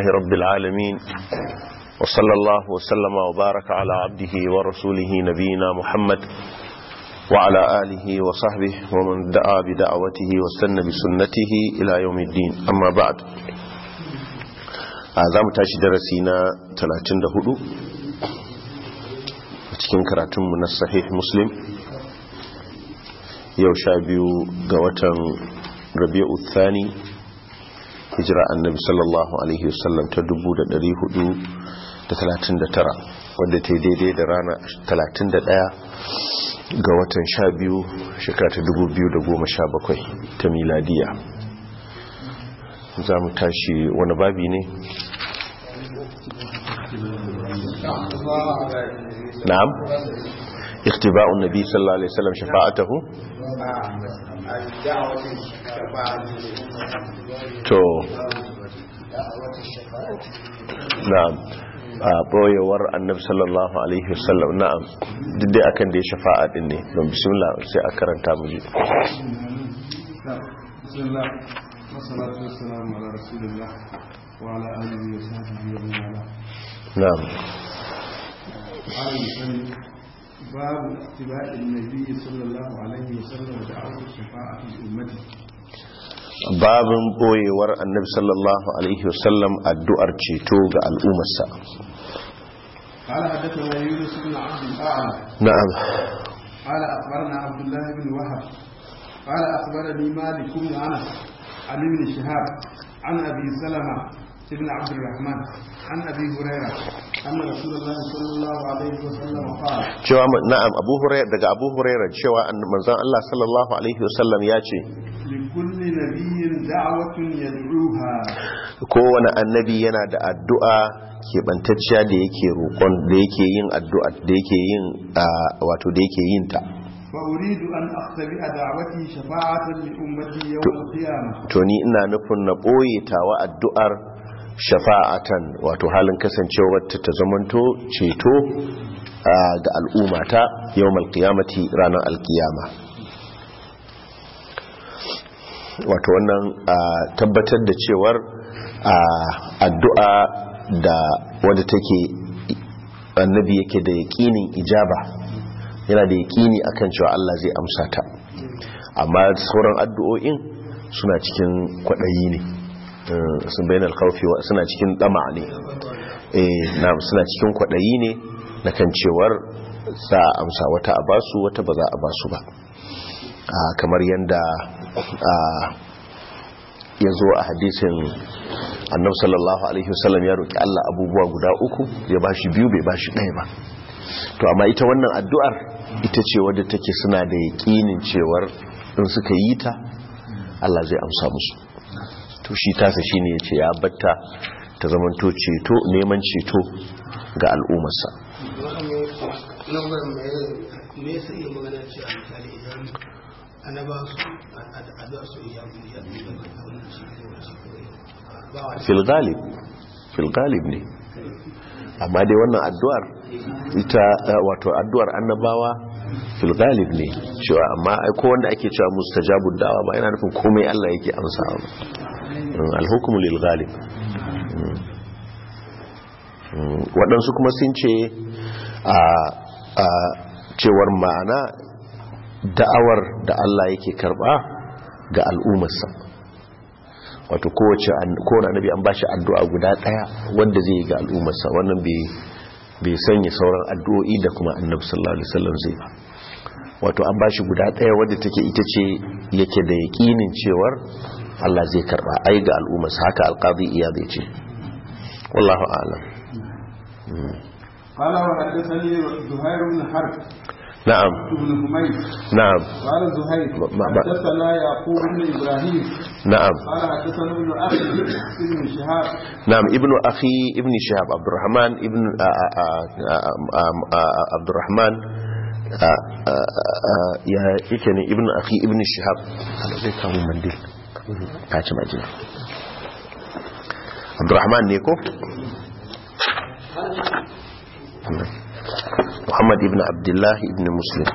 رب العالمين وصلى الله وسلم وبارك على عبده ورسوله نبينا محمد وعلى آله وصحبه ومن دعا بدعوته واستنى بسنته إلى يوم الدين أما بعد za mu tashi darasi na 34 a cikin karatunmu na sahih muslim yau sha biyu ga watan rabi'u thani hijira annabi sallallahu alaihi wasallam ta 439 wadda ta yi daidai da rana 31 ga watan sha biyu shekara ta 2017 ta miladiya za mu tashi wani babi ne na'am اختباء النبي صلى الله عليه وسلم شفاعته to na'am a boyewar annabi sallallahu alaihi wasallam na'am duk dai akan da ya shafa'a din ne don bismillah sai a karanta mu ji bismillah wassalatu wassalamu ala rasulillah wa ala alihi wa sahbihi wa man wala na'am باب اتباع النبي صلى الله عليه وسلم ودعوة الشفاعة لأمته babin boyewar annabi sallallahu alaihi wasallam addu'ar ceto ga al'ummarsa قال حدثنا يونس بن عبد الأعلى na'am قال أخبرنا عبد الله بن وهب قال أخبرني مالك بن أنس عن ابن شهاب عن أبي سلمة بن عبد الرحمن عن أبي هريرة أن رسول الله صلى الله عليه وسلم قال cewa na'am abu hurairah daga abu hurairah cewa manzon Allah sallallahu alaihi wasallam ya ce لكل نبي دعوة يدعوها kowane annabi yana da addu'a keɓantacciya da yake roƙon da yake yin addu'a da yake yin ah, wato da yake yin ta فأريد أن أختبئ دعوتي شفاعة لأمتي يوم القيامة to ni ina nufin na ɓoye tawa addu'ar shafa'atan wato halin kasancewar ta ta zamanto ceto ah, ga al'ummata yau malkiyamati ranar alkiyama wato wannan ah, tabbatar da cewar ah, addu'a da wadda take annabi yake da yaƙinin ijaba yana da yaƙini akan cewa Allah zai amsa ta amma sauran addu'o'in suna cikin kwaɗayi ne Eh, sun bayan alkawfi suna cikin ɗama ne eh na suna cikin kwaɗayi ne na kan cewar za a amsa wata a basu wata ba za a basu ba Ah, kamar yadda ya zo a hadisin annabi sallallahu alaihi wasallam ya roƙi Allah abubuwa guda uku ya bashi biyu bai bashi ɗaya ba to amma ita wannan addu'ar ita ce wadda take suna da yaƙinin cewar in suka yi ta Allah zai amsa musu to shi tasa shine yace ya batta ta zamanto ceto neman ceto ga al'ummarsa me yasa iya magana ce a misali idan annaba su addu'a su iya ya bi da wannan shi ne wannan shi ba wa fil galib fil galib ne amma dai wannan addu'ar ita eh, wato addu'ar annabawa fil galib ne cewa amma ai ko wanda ake cewa mustajabud da'wa ba yana nufin komai Allah yake amsawa ba Mm, al-hukmu lil galib Mm. Mm, waɗansu kuma sun ce a a cewar ma'ana da'awar da Allah yake karba ga al'ummarsa wato kowace kowane annabi an bashi addu'a guda daya wanda zai yi ga al'ummarsa wannan bai bai sanya sauran addu'o'i da kuma annabi sallallahu alaihi wasallam zai ba wato an bashi guda daya wanda take ita ce yake da yakinin cewar Allah zai karba ai ga al'ummarsa haka alqadi iya zai ce wallahu a'lam قال وحدثني زهير بن حرب na'am بن حميد na'am قال زهير ما- ما- حدثنا يعقوب بن ابراهيم na'am قال حدثنا ابن اخي بن شهاب نعم ابن أخي ابن شهاب عبد الرحمن ابن آ- آ- آ- آ- آ- عبد الرحمن آ- آ- آ- يا يكني ابن أخي ابن شهاب هذا زي كامو منديل كاتش ماجنا عبد الرحمن نيكو محمد ابن عبد الله ابن مسلم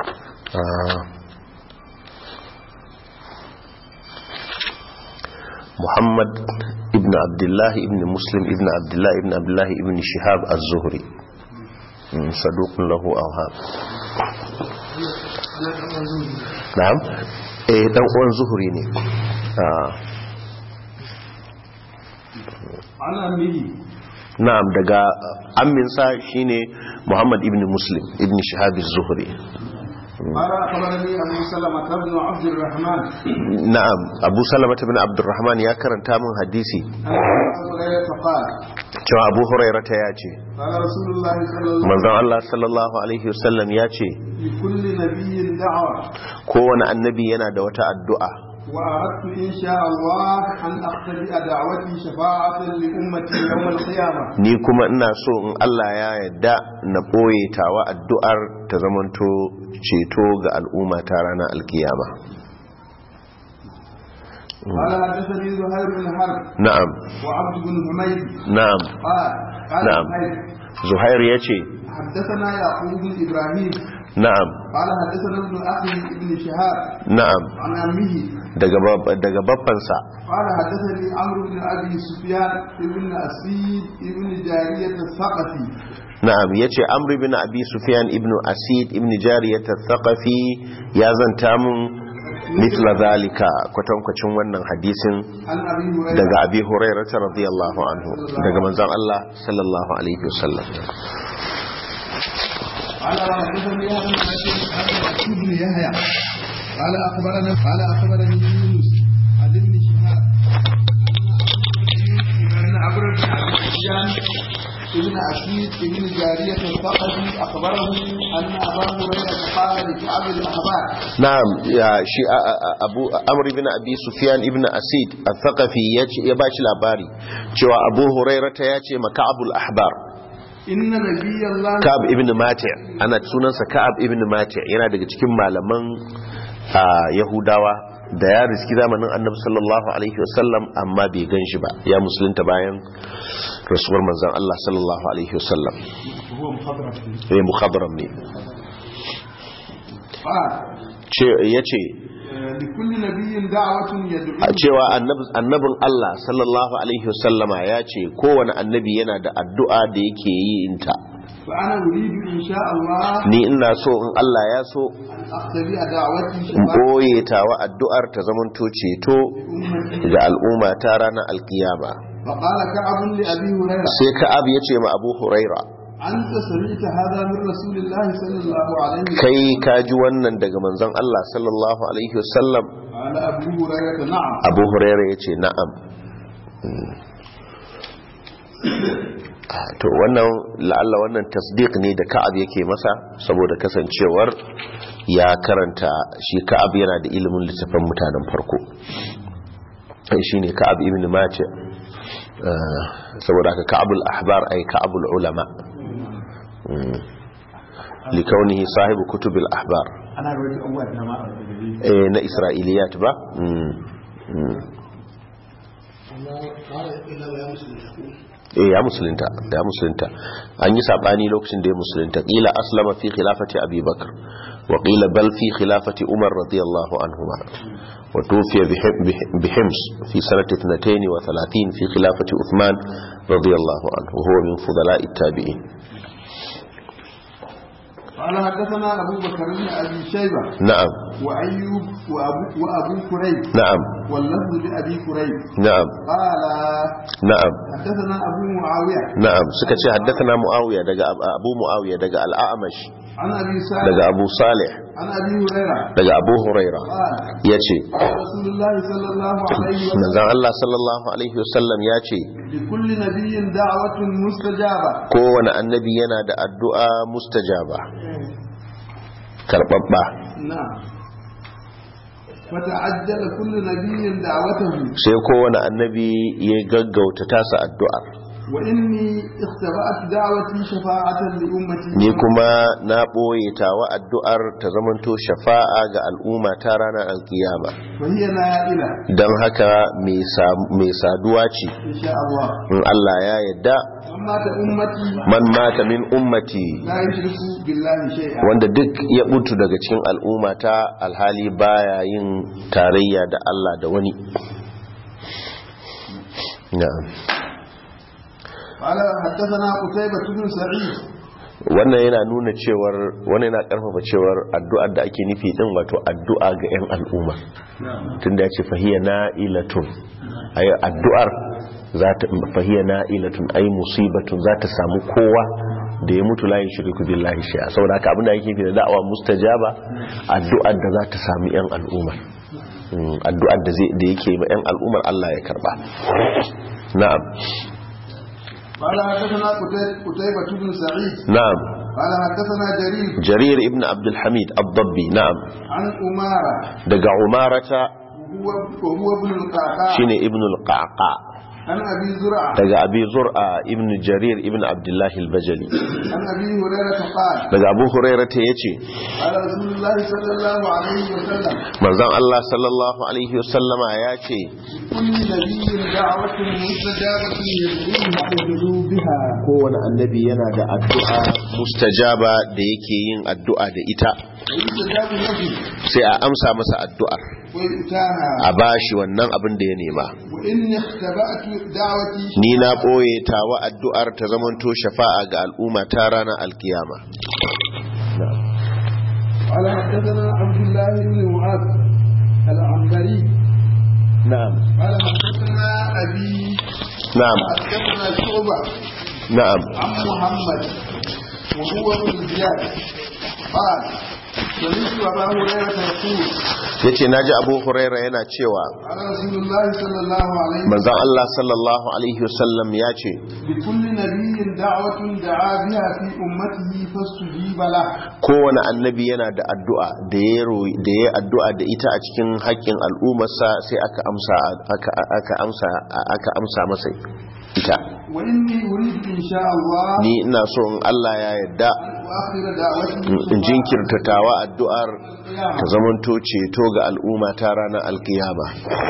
آه muhammad ibn abdullah ibn muslim ibn abdullah ibn abdullah ibn shihab az-zuhri Mm, saduqun lahu awham na'am eh dan uwan zuhri ne Ah, عن أمه na'am daga amminsa shine muhammad ibn muslim ibn shihab az-zuhri قال أخبرني أبو سلمة بن عبد الرحمن na'am abu salamata bin abdurrahman ya karanta min hadisi أن أبو هريرة قال cewa abu hurairata ya ce قال رسول الله صلى الله عليه manzon Allah sallallahu alaihi wasallam ya ce وسلم لكل نبي دعوة kowane annabi yana da wata addu'a وأردت إن شاء الله أن أقتدئ دعوتي شفاعة لأمتي يوم القيامة ni kuma ina so in Allah ya yarda na ɓoye tawa addu'ar ta zamanto ceto ga al'umma ta ranar alkiyama قال حدثني زهير بن حرب na'am وعبد بن حميد na'am قال قال نعم. زهير zuhair ya ce حدثنا يعقوب بن إبراهيم na'am قال حدثنا ابن أخي ابن شهاب na'am عن أمه daga bab- daga babbansa قال حدثني عمرو بن أبي سفيان ابن أسيد ابن جارية الثقفي na'am yace amr ibn abi sufyan ibn asid ibn jariyat al-thaqafi ya zanta mun mithla zalika kwatankwacin wannan hadisin عن أبي هريرة daga abi hurairah radiyallahu anhu daga manzon Allah sallallahu alaihi wasallam قال حدثني ابن يحيى قال أخبرنا قال أخبرني يونس عن ابن شهاب أن عمرو بن أبي سفيان ابن أسيد ابن جارية الثقفي أخبره أن أبا هريرة قال لكعب الأحبار na'am ya shi a- a- a- abu amr ibn abi sufyan ibn asid al-thaqafi yace ya bashi labari cewa abu hurairah ta yace maka'abul ahbar إن نبي الله ka'ab ibn mati' ana sunansa ka'ab ibn mati' yana daga cikin malaman a yahudawa da ya riski zamanin annabi sallallahu alaihi wasallam amma bai gan shi ba ya musulunta bayan rasuwar manzon Allah sallallahu alaihi wasallam هو مخضرم eh mukhadram ne قال ce yace لكل نبي دعوة يدعو a cewa annab- annabin Allah sallallahu alaihi wasallama ya ce kowane annabi yana da addu'a da yake yi inta فأنا أريد إن شاء الله ni ina so in Allah ya so أن أقتدي دعوتي in شفاعة boye tawa addu'ar ta zamanto ceto أمتي ga al'umma ta ranar alkiyama فقال كعب لأبي هريرة sai ka'ab ya ce ma abu huraira أنت سمعت هذا من رسول الله صلى الله عليه وسلم kai ka ji wannan daga manzon Allah sallallahu alaihi wasallam قال أبو هريرة نعم abu huraira ya ce na'am Mm. Ah, to wannan la'alla wannan tasdiq ne da ka'ab yake masa saboda kasancewar ya karanta shi ka'ab yana da ilimin littafin mutanen farko shi ne ka'ab ibn mace Ah, saboda haka ka'abul ahbar ay ka'abul ulama Mm. likaunihi sahibu kutubil ahbar أنا رويت أول نما eh, na isra'iliyat ba Mm. Mm. amma ƙara ila ya musulunta ko eh ya musulunta ya musulunta an yi sabani lokacin da ya musulunta qila aslama fi khilafati abi bakr wa qila bal fi khilafati umar radiyallahu anhuma wa tufiya bi hims fi sanati 32 fi khilafati uthman radiyallahu anhu huwa min fudala'i tabi'in قال حدثنا أبو بكر بن أبي شيبة na'am وأيوب وأبو, وأبو كريب na'am واللفظ لأبي كريب na'am قال na'am حدثنا أبو معاوية na'am suka ce haddathana muawiya daga abu muawiya daga al-a'mash عن أبي سعد daga abu salih عن أبي هريرة daga abu huraira قال yace قال رسول الله صلى الله عليه وسلم manzon Allah sallallahu alaihi wasallam ya ce لكل نبي دعوة مستجابة kowane annabi yana da addu'a mustajaba karɓaɓɓa نعم فتعجل كل نبي دعوته sai kowane annabi ya gaggauta tasa addu'ar وإني اختبأت دعوتي شفاعة لأمتي ni kuma na ɓoye tawa addu'ar ta zamanto shafa'a ga al'umma ta ranar alkiyama وهي نائلة don haka mai sa- mai saduwa ce إن شاء الله in Allah ya yadda أما أمتي man mata min ummati لا يشركوا بالله شيئا wanda duk ya mutu daga cikin al'umma ta alhali baya yin tarayya da Allah da wani na'am قال حدثنا قتيبة بن سعيد wannan yana nuna cewar wannan yana karfafa cewar addu'ar da ake nufi din wato addu'a ga 'yan al'umma tunda ya ce fahiya na'ilatun ayi addu'ar za ta fahiya na'ilatun ay musibatun za ta samu kowa da ya mutu layin shirku billahi shay'a saboda haka abin da yake fi da da'awa mustajaba addu'ar da za ta sami 'yan al'umma Mm, addu'ar da zai da yake ma 'yan al'ummar Allah ya karba na'am قال حدثنا قتي- قتيبة بن سعيد na'am قال حدثنا جرير jarir ibn abdul hamid ad-dabbi na'am عن أمارة daga umarata وهو, وهو ابن القعقاع shine ibn al-qaqa عن أبي زرعة daga abi zur'a ibn jarir ibn abdullah al-bajali عن أبي هريرة قال daga abu hurairata yace قال رسول الله صلى الله عليه وسلم manzon Allah sallallahu alaihi wasallama yace كل نبي دعوة مستجابة يدعوه بها kowane annabi yana da addu'a mustajaba da yake yin addu'a da ita ويستجاب له sai a amsa masa addu'ar ويؤتاها a bashi wannan abin da ya nema وإني اختبأت دعوتي ni na ɓoye tawa addu'ar ta zamanto shafa'a ga al'umma ta ranar alkiyama قال حدثنا عبد الله بن معاذ العنبري na'am قال حدثنا أبي na'am حدثنا شعبة na'am عن محمد وهو ابن زياد قال سمعت أبا هريرة يقول yace naji abu huraira yana cewa قال رسول الله صلى الله عليه وسلم manzon Allah sallallahu alaihi wasallam ya ce لكل نبي دعوة دعا بها في أمته فاستجيب له kowane annabi yana da addu'a da ya royi da ya addu'a da ita a cikin haƙƙin al'ummarsa sai aka amsa aka aka amsa aka amsa masa ita وإني أريد إن شاء الله ni ina so in Allah ya yarda أن أؤخر دعوتي in jinkirta tawa addu'ar ta zamanto ceto ga al'umma ta ranar alkiyama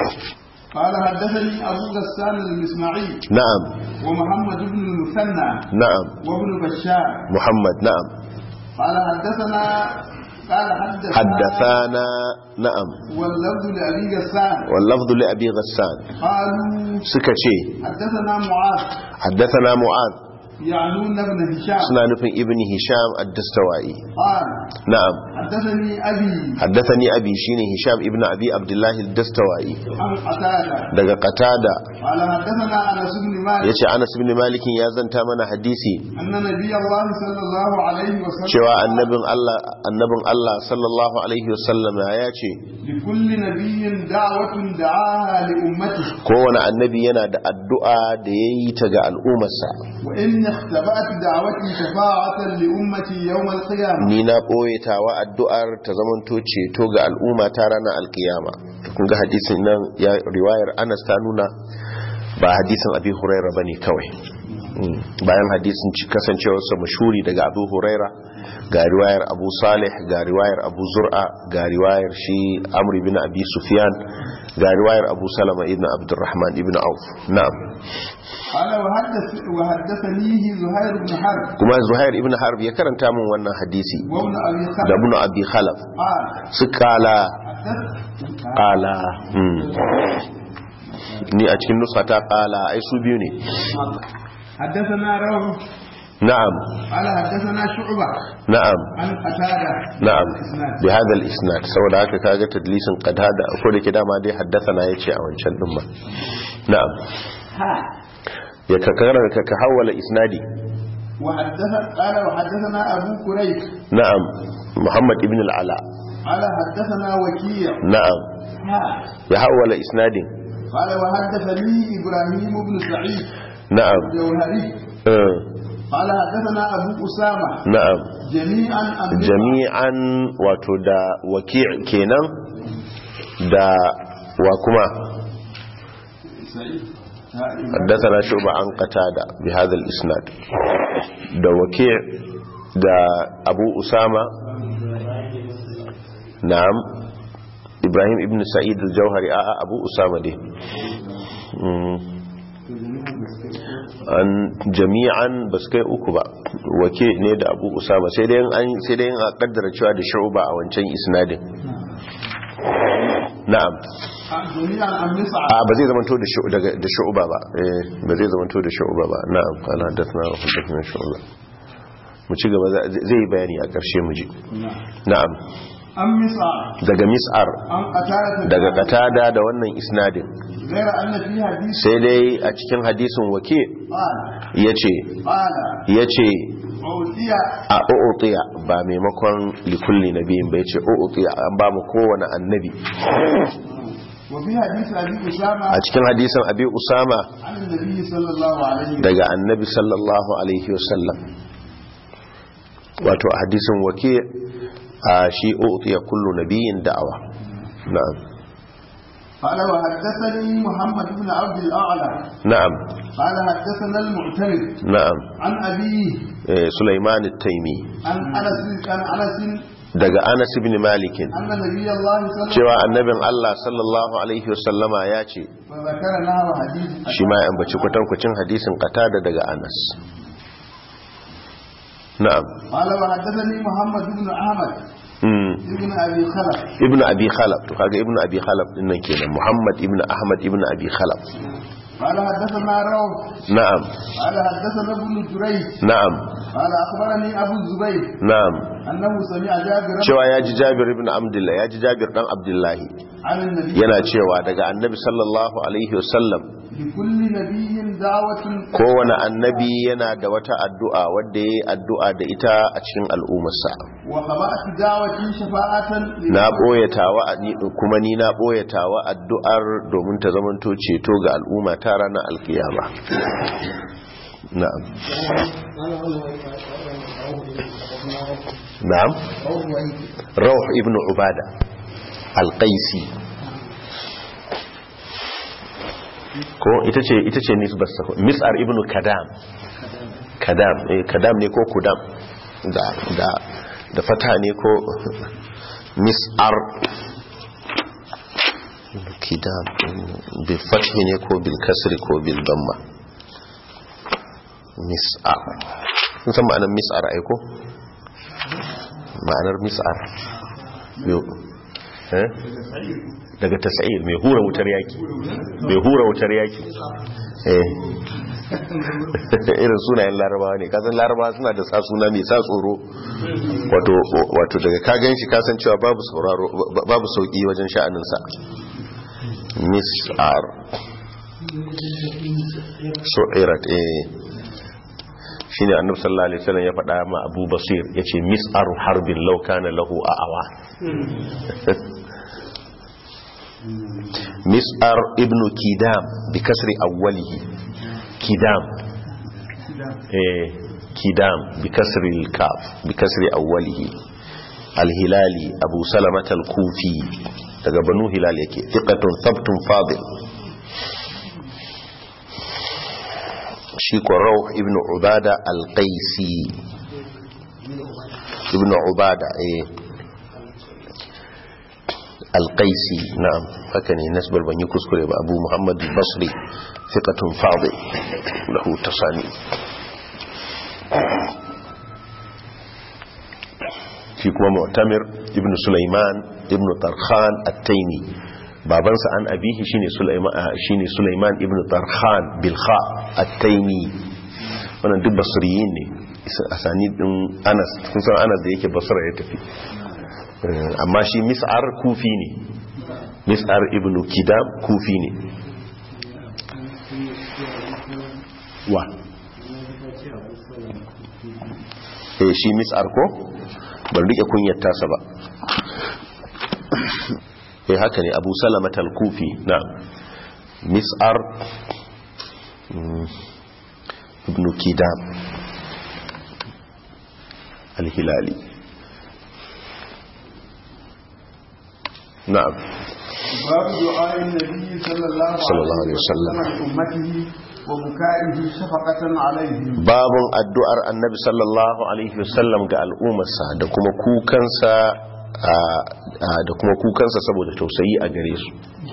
قال حدثني أبو غسان المسمعي na'am ومحمد بن المثنى na'am وابن بشار muhammad na'am قال حدثنا قال حدثنا haddathana na'am واللفظ لأبي غسان wallafdu li abi ghassan قالوا suka ce حدثنا معاذ haddathana mu'ad يعنون ابن هشام suna nufin ibn hisham ad-dastawai قال na'am حدثني أبي haddathani abi shine hisham ibn abi abdullah ad-dastawai عن قتادة daga qatada قال حدثنا أنس بن مالك yace anas ibn malik ya zanta mana hadisi أن نبي الله صلى الله عليه وسلم cewa annabin Allah annabin Allah sallallahu alaihi wasallam ya ce لكل نبي دعوة دعاها لأمته kowane annabi yana da addu'a da yayi ta ga al'ummarsa وإن اختبأت دعوتي شفاعة لأمتي يوم القيامة ni na ɓoye tawa addu'ar ta zamanto ceto ga al'umma ta ranar alkiyama to kun ga hadisin nan ya riwayar anas ta nuna ba hadisin abi huraira bane kawai Mm. bayan hadisin ci- kasancewarsa mashuri daga abu huraira ga riwayar abu salih ga riwayar abu zur'a ga riwayar shi amri bin abi sufyan ga riwayar abu salama ibn abdurrahman ibn auf na'am قال وحدث وحدثنيه زهير بن حرب kuma zuhair ibn harb ya karanta min wannan hadisi وابن أبي da خلف ibn abi khalaf قال su kala حدث kala hmm. ni a cikin nusa ta kala ai su biyu ne حدثنا روح na'am قال حدثنا شعبة na'am عن قتادة na'am الإسناد. bi hada al-isnad saboda haka kaga tadlisin qatada ko da ke dama dai haddathana yace a wancan din ma na'am ya ka karara ka ka hawala isnadi وحدث قال وحدثنا أبو كريب na'am muhammad ibn al-ala قال حدثنا وكيع na'am ya hawala isnadin قال وحدثني إبراهيم بن سعيد na'am الجوهري eh, قال حدثنا أبو أسامة na'am جميعا عن jami'an wato da waki' kenan da wa kuma سعيد حدثنا شعبة عن قتادة بهذا الإسناد da waki' da abu usama na'am ibrahim ibn sa'id al-jauhari a'a abu usama dai Mm. an jami'an ba su kai uku ba wake ne da abu usama sai dai an sai dai a kaddara cewa da shu'ba a wancan isnadin na'am جميعا عن مسعر a ba zai zamanto da shu- daga- da shu'uba ba eh ba zai zamanto da shu'uba ba na'am qala hadathna wa hadathna shu'uba mu ci gaba za- zai yi bayani a ƙarshe mu ji na'am عن مسعر daga mis'ar عن قتادة daga qatada da wannan isnadin غير أن في حديث sai dai a cikin hadisin wake قال yace قال yace أوتي a u'tiya ba maimakon likulli nabiyin ba yace u'tiya an ba mu kowane annabi وفي حديث أبي أسامة a cikin hadisin abi usama عن النبي صلى الله عليه وسلم daga annabi sallallahu alaihi wasallam wato a hadisin wake a shi u'tiya kullu nabiyin da'awa na'am قال وحدثني محمد بن عبد الأعلى na'am قال حدثنا المعتمد na'am عن أبيه eh, sulaiman at-taimi عن أنس عن أنس daga anas ibn malik أن نبي الله صلى الله cewa annabin Allah sallallahu alaihi wasallama ya ce فذكر نحو حديث shi ma ya ambaci kwatankwacin hadisin qatada daga anas na'am قال وحدثني محمد بن أحمد mm. ابن أبي خلف ibnu abi khalaf to kaga ibnu abi khalaf din nan kenan muhammad ibnu ahmad ibnu abi khalaf قال حدثنا روح na'am قال حدثنا ابن جريج na'am قال أخبرني أبو الزبير na'am أنه سمع جابر cewa ya ji jabir ibn abdullah ya ji jabir dan abdullahi عن النبي yana cewa daga annabi sallallahu alaihi wasallam لكل نبي دعوة kowane annabi yana da wata addu'a wadda ya yi addu'a da ita a cikin al'ummarsa وخبأت دعوتي شفاعة na ɓoyatawa kuma ni na ɓoyatawa addu'ar domin ta zamanto ceto ga al'umma ta ranar alkiyama na'am na'am rauh ibn ubada alƙaisi ko ita ce ita ce nisbarsa ko mis'ar ibn kadam kadam eh kadam ne ko kudam da da da fata ne ko mis'ar kidam bil fathi ne ko bil kasri ko bil damma mis'ar kun san ma'anar mis'ar ai ko ma'anar mis'ar yo eh daga tasa'ir mai hura wutar yaki mai hura wutar yaki eh irin sunayen larabawa ne kasan larabawa suna da sa suna mai sa tsoro wato wato daga ka ganshi kasan cewa babu sauraro babu sauki wajen sha'aninsa mis'ar su'irat eh shine annabi sallallahu alaihi wasallam ya faɗa ma Abu Basir yace mis'ar harbin law kana lahu a'awa mis'ar ibnu kidam bi kasri awwalihi kidam eh kidam bi kasri al-kaf bi kasri awwalihi al-hilali abu salamah al-kufi daga banu hilal yake thiqatun thabtun fadil shi ko rauh ibn ubada al-qaisi ibn ubada eh al-qaisi na'am haka ne nasbar ban yi kuskure ba abu muhammad al-basri thiqatun fadil lahu tasani shi kuma mu'tamir ibn sulaiman ibn tarkhan at-taimi babansa an abihi shine sulaiman shine sulaiman ibn tarkhan bil kha at-taimi wannan duk basriyin ne asani din Anas kun san Anas da yake Basra ya tafi amma shi Mis'ar kufi ne Mis'ar ibn Kidam kufi ne wa eh shi Mis'ar ko ban rike kunyar tasa ba eh haka ne Abu Salama al-Kufi na Mis'ar ibn Kidam الهلالي نعم باب دعاء النبي صلى الله, صلى الله عليه وسلم. لأمته وبكائه شفقة عليهم babun addu'ar annabi sallallahu alaihi wasallam ga al'ummarsa da kuma kukansa a- a- da kuma kukansa saboda tausayi a gare su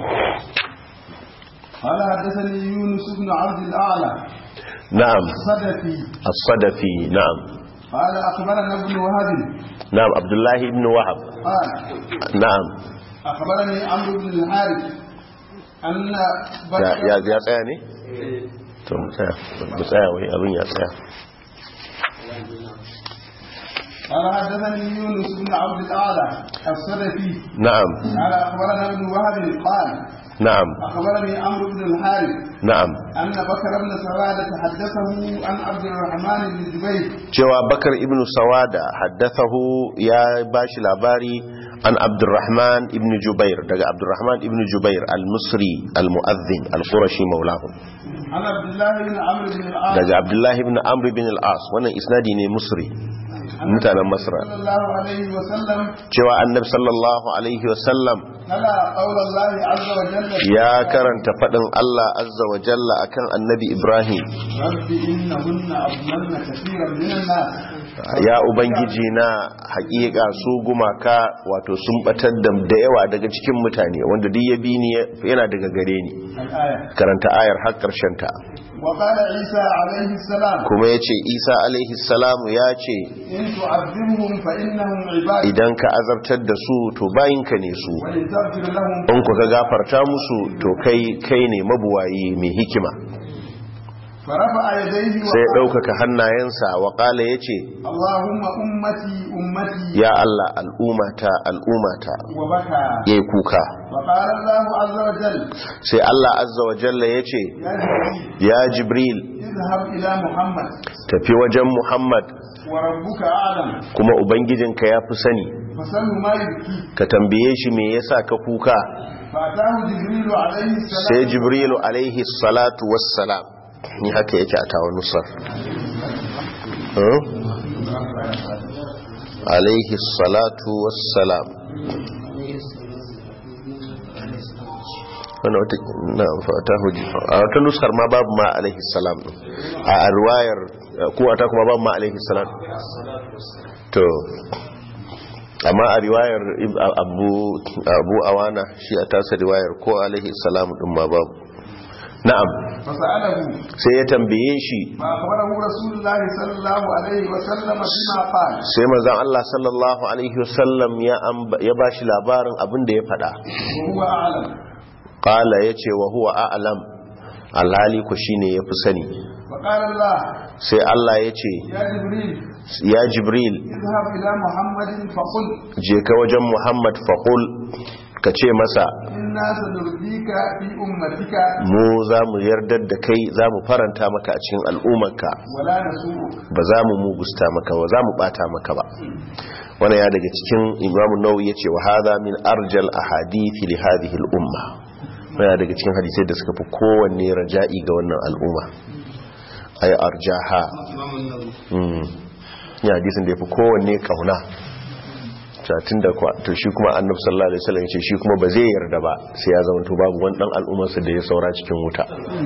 قال حدثني يونس بن عبد الأعلى na'am صدفي as-sadafi na'am قال أخبرنا ابن وهب na'am abdullahi ibn wahab قال na'am أخبرني عمرو بن الحارث أن ya بكر ya ya tsaya ne to mu tsaya mu tsaya wai abin ya tsaya قال حدثني يونس بن عبد الأعلى السلفي na'am قال أخبرنا ابن وهب قال na'am أخبرني عمرو بن الحارث na'am أن بكر بن سوادة حدثه عن عبد الرحمن بن جبير cewa bakar ibn sawada haddathahu ya bashi labari an abdurrahman ibn jubair daga abdurrahman ibn jubair al-musri al-mu'adhdhin al-qurashi maulahu عن عبد الله بن عمرو بن العاص daga abdullahi ibn amr ibn al-as wannan isnadi ne musri mutanen masra صلى الله عليه وسلم cewa annabi sallallahu alaihi wasallam تلا قول الله عز وجل ya karanta fadin Allah azza wa jalla akan annabi ibrahim رب إنهن أضللن كثيرا من الناس ya ubangiji na hakika su gumaka wato sun batar da da yawa daga cikin mutane wanda duk ya bi ni yana daga gare ni الآية karanta ayar har karshen ta وقال عيسى عليه السلام kuma yace Isa alaihi salamu ya ce إن تعذبهم فإنهم عباد idan ka azabtar da su to bayinka ne su وإن تغفر لهم in ku ka gafarta musu to kai kai ne mabuwayi mai hikima فرفع يديه sai ya وقال ɗaukaka hannayensa wa ƙala ya ce اللهم أمتي أمتي ya Allah al'umata al'umata وبكى ya kuka وقال الله عز وجل sai Allah azza wa jalla ya ce يا ya جبريل jibril اذهب إلى محمد tafi wajen muhammad وربك أعلم kuma ubangijinka ya fi sani فسله ما يبكي ka tambaye shi me yasa ka kuka فأتاه جبريل عليه السلام sai jibrilu alaihi salatu wassalam ni haka yake a tawa nusar Huh? alaihi salatu wassalam wannan wata na fata huji a wata nusar ma babu ma alaihi salam din. a a riwayar ko a ta kuma babu ma alaihi salam to amma a riwayar Ib- abu abu awana shi a tasa riwayar ko alaihi salam din ma babu na'am فسأله sai ya tambaye shi فأخبره رسول الله صلى الله عليه وسلم بما قال sai manzon Allah sallallahu alaihi wasallam ya amba- ya bashi labarin abin da ya faɗa وهو أعلم qala yace wa huwa a'lam alhali ku shine yafi sani فقال الله sai Allah yace يا جبريل ya jibril اذهب إلى محمد فقل je ka wajen muhammad faqul ka ce masa إنا سنرضيك في أمتك mu za mu yardar da kai za mu faranta maka a cikin al'ummarka ولا نسوءك ba za mu mugusta maka ba za mu bata maka ba wannan ya daga cikin imam nawawi yace wa hadha min arjal ahadith li hadhihi al umma wannan ya daga cikin hadisai da suka fi kowanne raja'i ga wannan al'umma ay arjaha imamun nawawi mm ya hadisin da yafi kowanne kauna tun da kwa to shi kuma annabi sallallahu alaihi wasallam yace shi kuma ba zai yarda ba sai ya zama to babu wani dan al'ummarsa da ya saura cikin wuta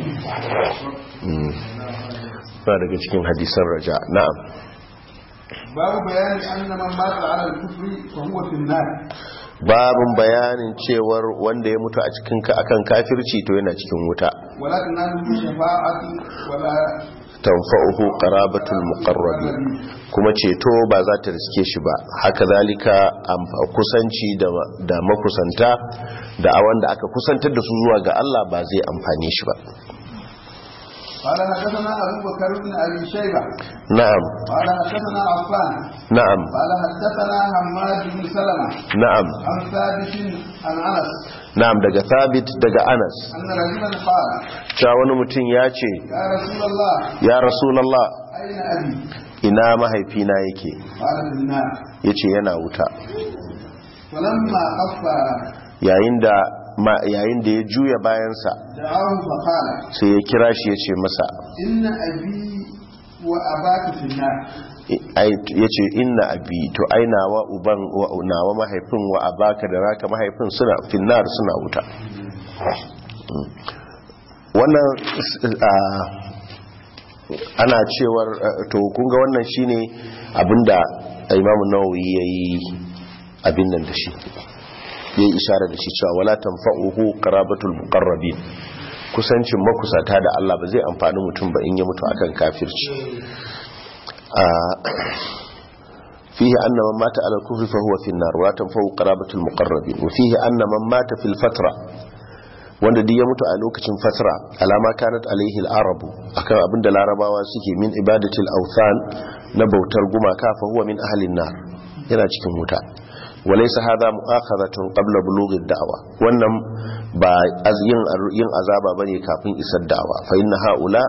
mm ba daga cikin hadisan raja na'am باب بيان أن من مات على الكفر فهو في النار babin bayanin cewar wanda ya mutu a cikin ka akan kafirci to yana cikin wuta ولا تناله شفاعة ولا tanfa'uhu qarabatul muqarrabin kuma ceto ba za ta riske shi ba haka zalika amfa- kusanci da da makusanta da a wanda aka kusantar da su zuwa ga Allah ba zai amfane shi ba قال حدثنا أبو بكر بن أبي شيبة na'am قال حدثنا عفان na'am قال حدثنا حماد بن سلمة na'am عن ثابت عن أنس na'am daga thabit daga Anas أن رجلا قال cewa wani mutum ya ce يا رسول الله ya rasulullah أين أبي ina mahaifina yake قال في النار yace yana wuta فلما خف yayin da ma- yayin da ya juya bayansa دعاه فقال sai ya kira shi ya ce masa إن أبي وأباك في النار ya ce inna abi to ai nawa uban wa- nawa mahaifin wa abaka da raka mahaifin suna finnar suna wuta Mm. wannan ah, ana cewar ah, to kunga wannan shine abinda imamu nawawi yayi abin nan da shi yayi ishara da shi cewa wala tanfa'uhu qarabatul muqarrabin kusancin makusata da Allah ba zai amfani mutum ba in ya mutu akan kafirci فيه أن من مات على الكفر فهو في النار ولا تنفع قرابة المقربين وفيه أن من مات في الفترة wanda duk ya mutu a lokacin fatra alama kanat alaihi al-arabu akan abin da larabawa suke min ibadatil awthan na bautar gumaka fa huwa min ahlin nar yana cikin wuta walaysa hadha mu'akhadhatun qabla bulugh ad-da'wa wannan ba yin yin azaba bane kafin isar da'wa fa inna haula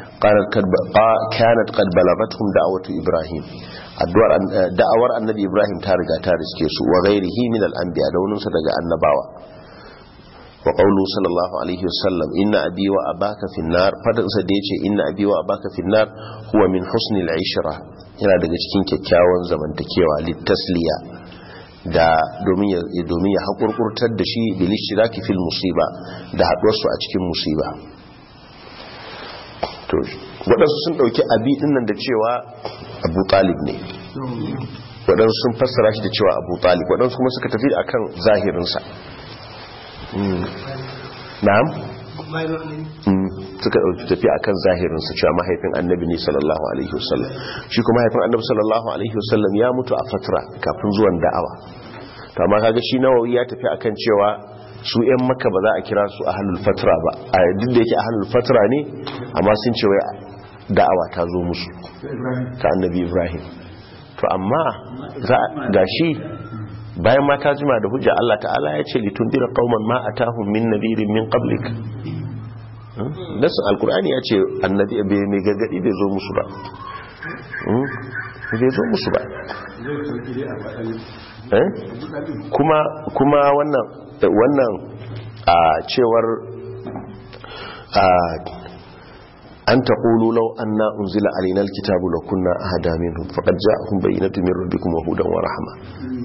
kanat qad balagathum da'watu ibrahim addu'ar da'awar annabi ibrahim ta riga ta riske su wa ghairihi min al-anbiya da wani daga annabawa wa qawlu sallallahu alaihi wasallam inna abi wa abaka fi nar fadan sa da yace inna abi wa abaka fi nar huwa min husni al-ishra yana daga cikin kyakkyawan zamantakewa litasliya da domin ya domin ya hakurkurtar da shi bil ishtiraki fil musiba da haduwar su a cikin musiba to wadansu sun dauki abi dinnan da cewa abu talib ne wadansu sun fassara shi da cewa abu talib wadansu kuma suka tafi akan zahirinsa na'am suka ɗauki tafi a kan zahirinsa cewa mahaifin annabi ne sallallahu alaihi wasallam shi kuma mahaifin annabi sallallahu alaihi wasallam ya mutu a fatra kafin zuwan da'awa to amma kaga shi nawawi ya tafi akan cewa su yan maka ba za a kira su ahlul fatra ba a duk da yake ahlul fatra ne amma sun ce wai da'awa ta zo musu ta annabi ibrahim to amma ga shi bayan ma ta jima da hujja Allah ta'ala ya ce litundira qauman ma atahum min nadirin min qablik nasu alkur'ani ya ce annabi bai mai gargadi bai zo musu ba bai zo musu ba kuma kuma wannan wannan a cewar an taƙulu lau an na unzila alinar kitabu da kunna a hada minhum faƙad ja'ahum bayyinatu min rabbikum wa hudan wa rahma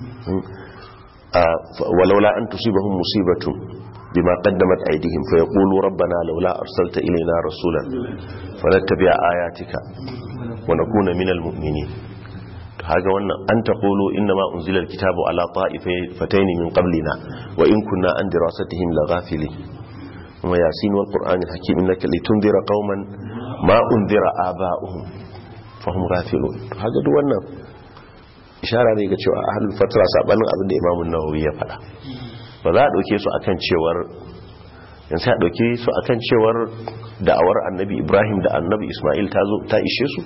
walaula an tusibahum musibatun bima qaddamat aydihim fa yaqulu rabbana laula arsalta ilayna rasulan fanattabi'a ayatika wa nakuna minal mu'minin haga wannan an taqulu inna ma unzila alkitabu ala ta'ifatayn min qablina wa in kunna an dirasatihim laghafilin wa yasin wal qur'anil hakim innaka litunzira qauman ma unzira aba'uhum fahum ghafilun haga duk wannan ishara ne ga cewa ahlul fatra sabanin abin da imamu nawawi ya faɗa ba za a ɗauke su akan cewar yan sai a ɗauke su akan cewar da'awar annabi ibrahim da annabi ismail ta zo ta ishe su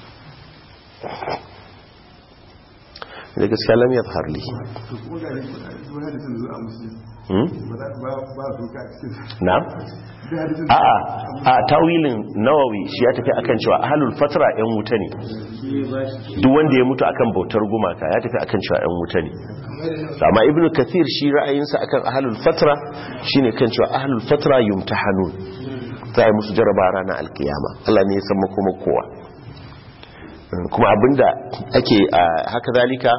da gaskiya lam ya harli na? a'a a tawilin nawawi shi ya tafi akan cewa ahlul fatra yan wuta ne duk wanda ya mutu akan bautar gumaka ya tafi akan cewa yan wuta ne amma ibnu kathir shi ra'ayinsa akan ahlul fatra shine kan cewa ahlul fatra yumtahanun za a yi musu jaraba ranar alkiyama Allah ne ya san makoma kowa kuma abinda ake haka zalika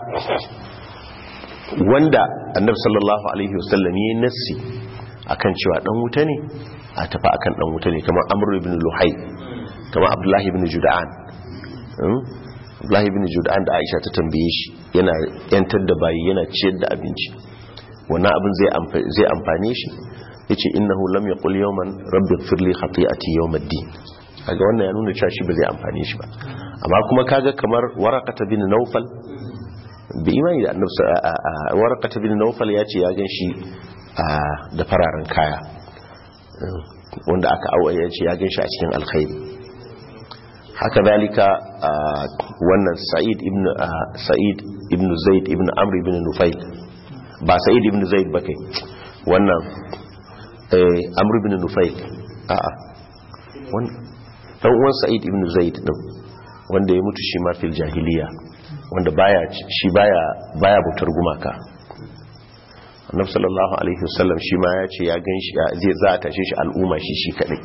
wanda annabi sallallahu alaihi wasallam yayin nassi akan cewa dan wuta ne a tafi akan dan wuta ne kamar amr ibn luhai kamar abdullahi ibn jud'an abdullahi ibn jud'an da aisha ta tambaye shi yana yantar da bayi yana ciyar da abinci wannan abin zai zai amfane shi yace innahu lam yaqul yawman rabbi ighfir li khati'ati yawm ad-din kaga wannan ya nuna cewa shi ba zai amfane shi ba amma kuma kaga kamar waraqata bin nawfal bi imani da annabi waraqata bin nawfal ya ce ya ganshi da fararen kaya wanda aka awa ya ce ya ganshi a cikin alkhairi haka dalika wannan sa'id ibn sa'id ibn zaid ibn amr ibn nufail ba sa'id ibn zaid ba kai wannan amr ibn nufail a'a dan uwan sa'id ibn zaid din wanda ya mutu shi ma fil jahiliya wanda baya shi baya baya butar gumaka annabi sallallahu alaihi wasallam shi ma ya ce ya ganshi zai za a tashe shi al'umma shi shi kadai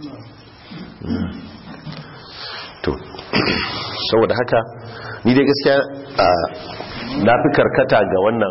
to saboda haka ni dai gaskiya na fi karkata ga wannan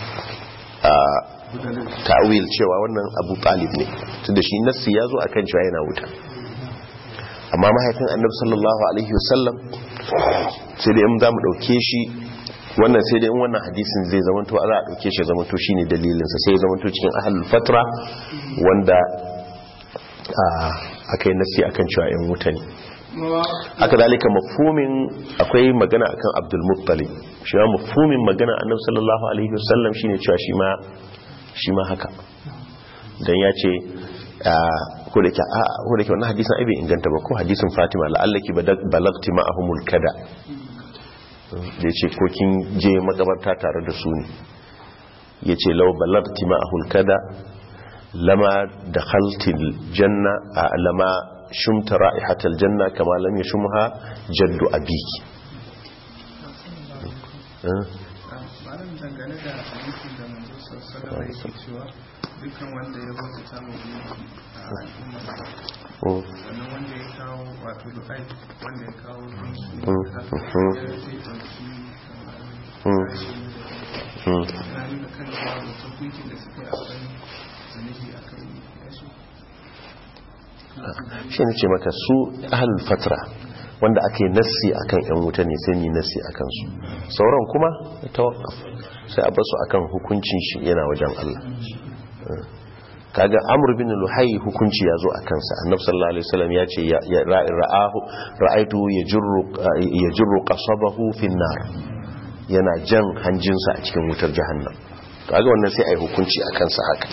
ta'awil cewa wannan abu talib ne tunda shi nassi ya zo akan cewa yana wuta amma mahaifin annabi sallallahu alaihi wasallam sai dai in za mu dauke shi wannan sai dai in wannan hadisin zai zamanto za a dauke shi zamanto shine dalilinsa sai ya zamanto cikin ahlul fatra wanda aka yi nasi akan cewa yan wuta ne haka dalika mafhumin akwai magana akan Abdul Muttalib shi ma mafhumin magana Annabi sallallahu alaihi wasallam shine cewa shi ma shi ma haka dan ya ce ko da ke a ko da ke wannan hadisin ai bai inganta ba ko hadisin Fatima la'allaki balagti ma'ahumul kada da yace ko kin je makabarta tare da su ne yace law balagti ma'ahul kada lama dakhaltil janna lama shumta ra'ihatal janna kama lam yashumha jaddu abiki malam dangane da hadisin da manzo sallallahu alaihi wasallam cewa dukkan wanda ya bauta ta mu a al'umma sannan wanda ya kawo wato du'ai wanda ya kawo gunki da zai ɗauki kamar na nuna kan cewa mutum gunkin da suka yi akwai zunubi a kai yasu shi ne ce maka su ahalul fatra wanda ake nassi akan yan wuta ne sai ni nassi akan su sauran kuma tawakkaf sai a basu akan hukuncin shi yana wajen Allah kaga amr bin luhai hukunci yazo a kansa annabi sallallahu alaihi wasallam ya ce ya ra'ahu ra'aitu yajru yajru qasabahu fin nar yana jan hanjinsa a cikin wutar jahannam kaga wannan sai ai hukunci a kansa haka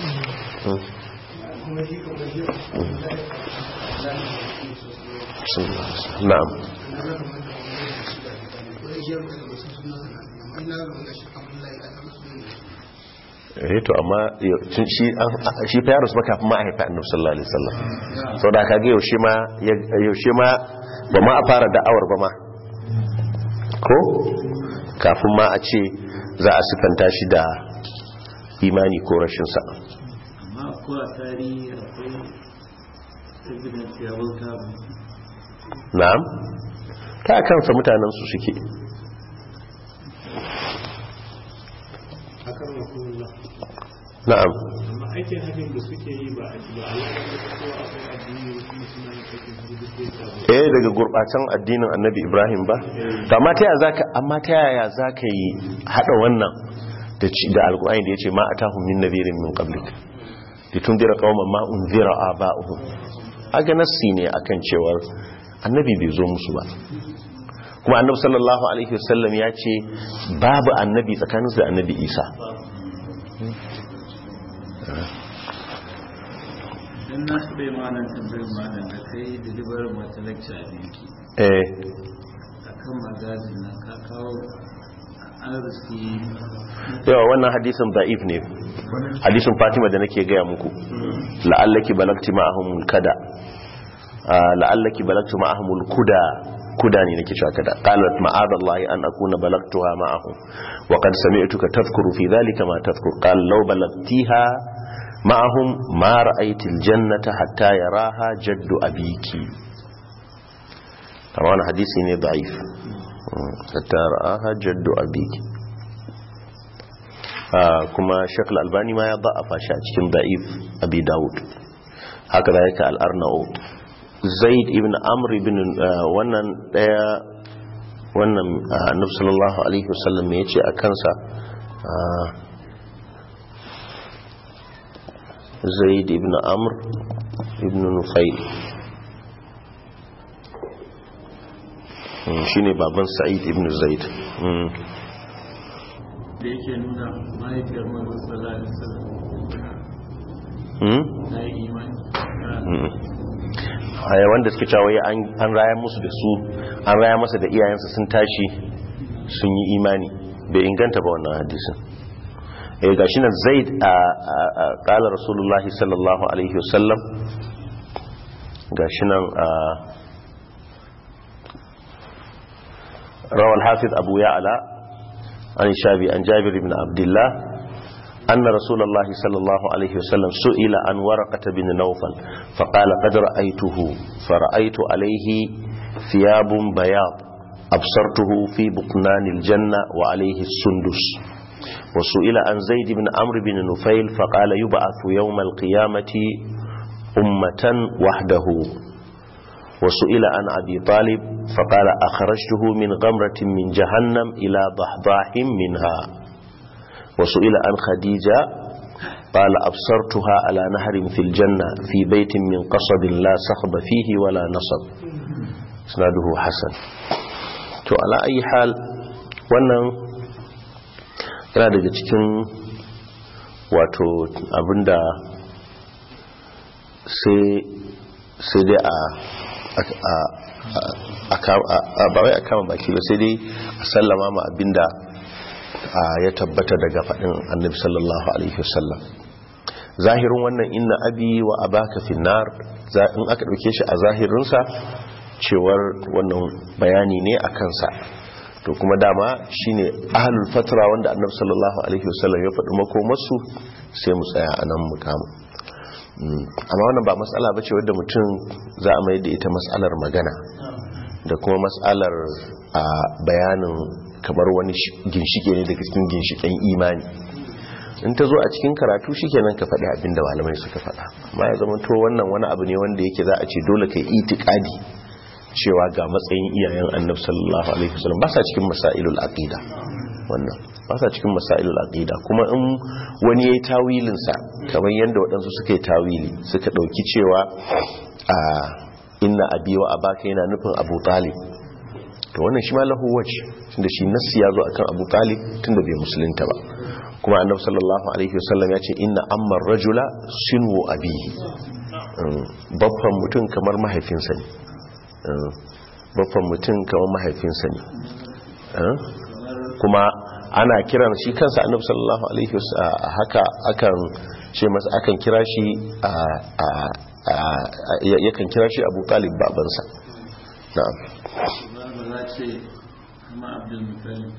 na'am eh to amma shi shi fa yarus baka kuma haifa annabi sallallahu alaihi wasallam sau da kage yaushe ma yaushe ma ba ma a fara da'awar ba ma ko kafin ma a ce za a sifanta shi da imani ko rashin sa amma ko a tarihi akwai evidence ya bauta na'am ta kansa mutanen su suke na'am amma aikin hajjin da suke yi ba a ba a ko akwai addini kuma suna yin aikin hajji duk da ya eh daga gurbatan addinin annabi ibrahim ba to amma ta yaya zaka amma ta yaya zaka yi hada wannan da da alqur'ani da yace ma atahum min nadhirin min qablik litundira qauman ma unzira aba'uhum aga nassi ne akan cewa annabi bai zo musu ba kuma annabi sallallahu alaihi wasallam ya ce babu annabi tsakaninsu da annabi isa dan na su bai malam tambayar malam da kai deliver wata lecture a binki eh akan magazin nan ka kawo arziki yawa wannan hadisin da'if ne hadisin fatima da nake gaya muku la'allaki balagti ma'ahumul kada la'allaki balagti ma'ahumul kuda kuda ne nake cewa kada qalat ma'adallahi an akuna balagtuha ma'ahum wa qad sami'tuka tadhkuru fi dhalika ma tadhkur qala law balagtiha ma'ahum ma ra'aytil jannata hatta yaraha jaddu abiki kama wani hadisi ne da'if hatta ra'aha jaddu abiki kuma shekul albani ma ya da'afa shi a cikin da'if abi dawud haka da yake al'arna'ud zaid ibn amr ibn wannan daya wannan annabi sallallahu alaihi wasallam me yace a kansa zaid ibn amr ibn nufail shine baban sa'id ibn zaid da yake nuna mahaifiyar manzon sallallahu alaihi wasallam na yi imani haya wanda suke cewa an raya musu da su an raya masa da iyayensa sun tashi sun yi imani bai inganta ba wannan hadisin eh gashi nan zaid a qala rasulullah sallallahu alaihi wasallam gashi nan a rawal hafiz abu ya'la an shabi an jabir ibn abdullah أن رسول الله صلى الله عليه وسلم سئل عن ورقة بن نوفل فقال قد رأيته فرأيت عليه ثياب بياض أبصرته في بطنان الجنة وعليه السندس وسئل عن زيد بن عمرو بن نفيل فقال يبعث يوم القيامة أمة وحده وسئل عن أبي طالب فقال أخرجته من غمرة من جهنم إلى ضحضاح منها وسئل عن خديجة قال أبصرتها على نهر في الجنة في بيت من قصب لا صخب فيه ولا نصب isnaduhu hasan to ala ayi hal wannan yana daga cikin wato abinda sai dai a ba wai a kama baki ba sai dai a sallama ma abinda ya tabbata daga faɗin annabi sallallahu alaihi wasallam zahirin wannan inna abi wa abaka finnar in aka ɗauke shi a zahirinsa cewar wannan bayani ne a kansa to kuma dama shine ahlul fatra wanda annabi sallallahu alaihi wasallam ya faɗi makomarsu sai mu tsaya a nan mukamu amma wannan ba matsala bace wadda mutum za a mai da ita matsalar magana da kuma matsalar a bayanin kamar wani ginshike ne daga cikin ginshiken imani in ta zo a cikin karatu shikenan ka faɗi abin da malamai suka faɗa amma ya zama to wannan wani abu ne wanda yake za a ce dole kai itikadi cewa ga matsayin iyayen annabi sallallahu alaihi wasallam ba sa cikin masailul aqida wannan ba sa cikin masailul aqida kuma in wani yayi tawilin sa kamar yanda waɗansu suka yi tawili suka dauki cewa a inna abi wa abaka yana nufin abu talib to wannan shi ma lahu wajh tunda shi nassi ya zo akan abu talib tunda bai musulunta ba kuma annabi sallallahu alaihi wasallam ya ce inna amma rajula sinu abihi babban mutum kamar mahaifinsa ne babban mutum kamar mahaifinsa ne kuma ana kiran shi kansa annabi sallallahu alaihi wasallam haka akan ce masa akan kira shi yakan kira shi Abu Talib babansa na'am ba ce kuma Abdul Muttalib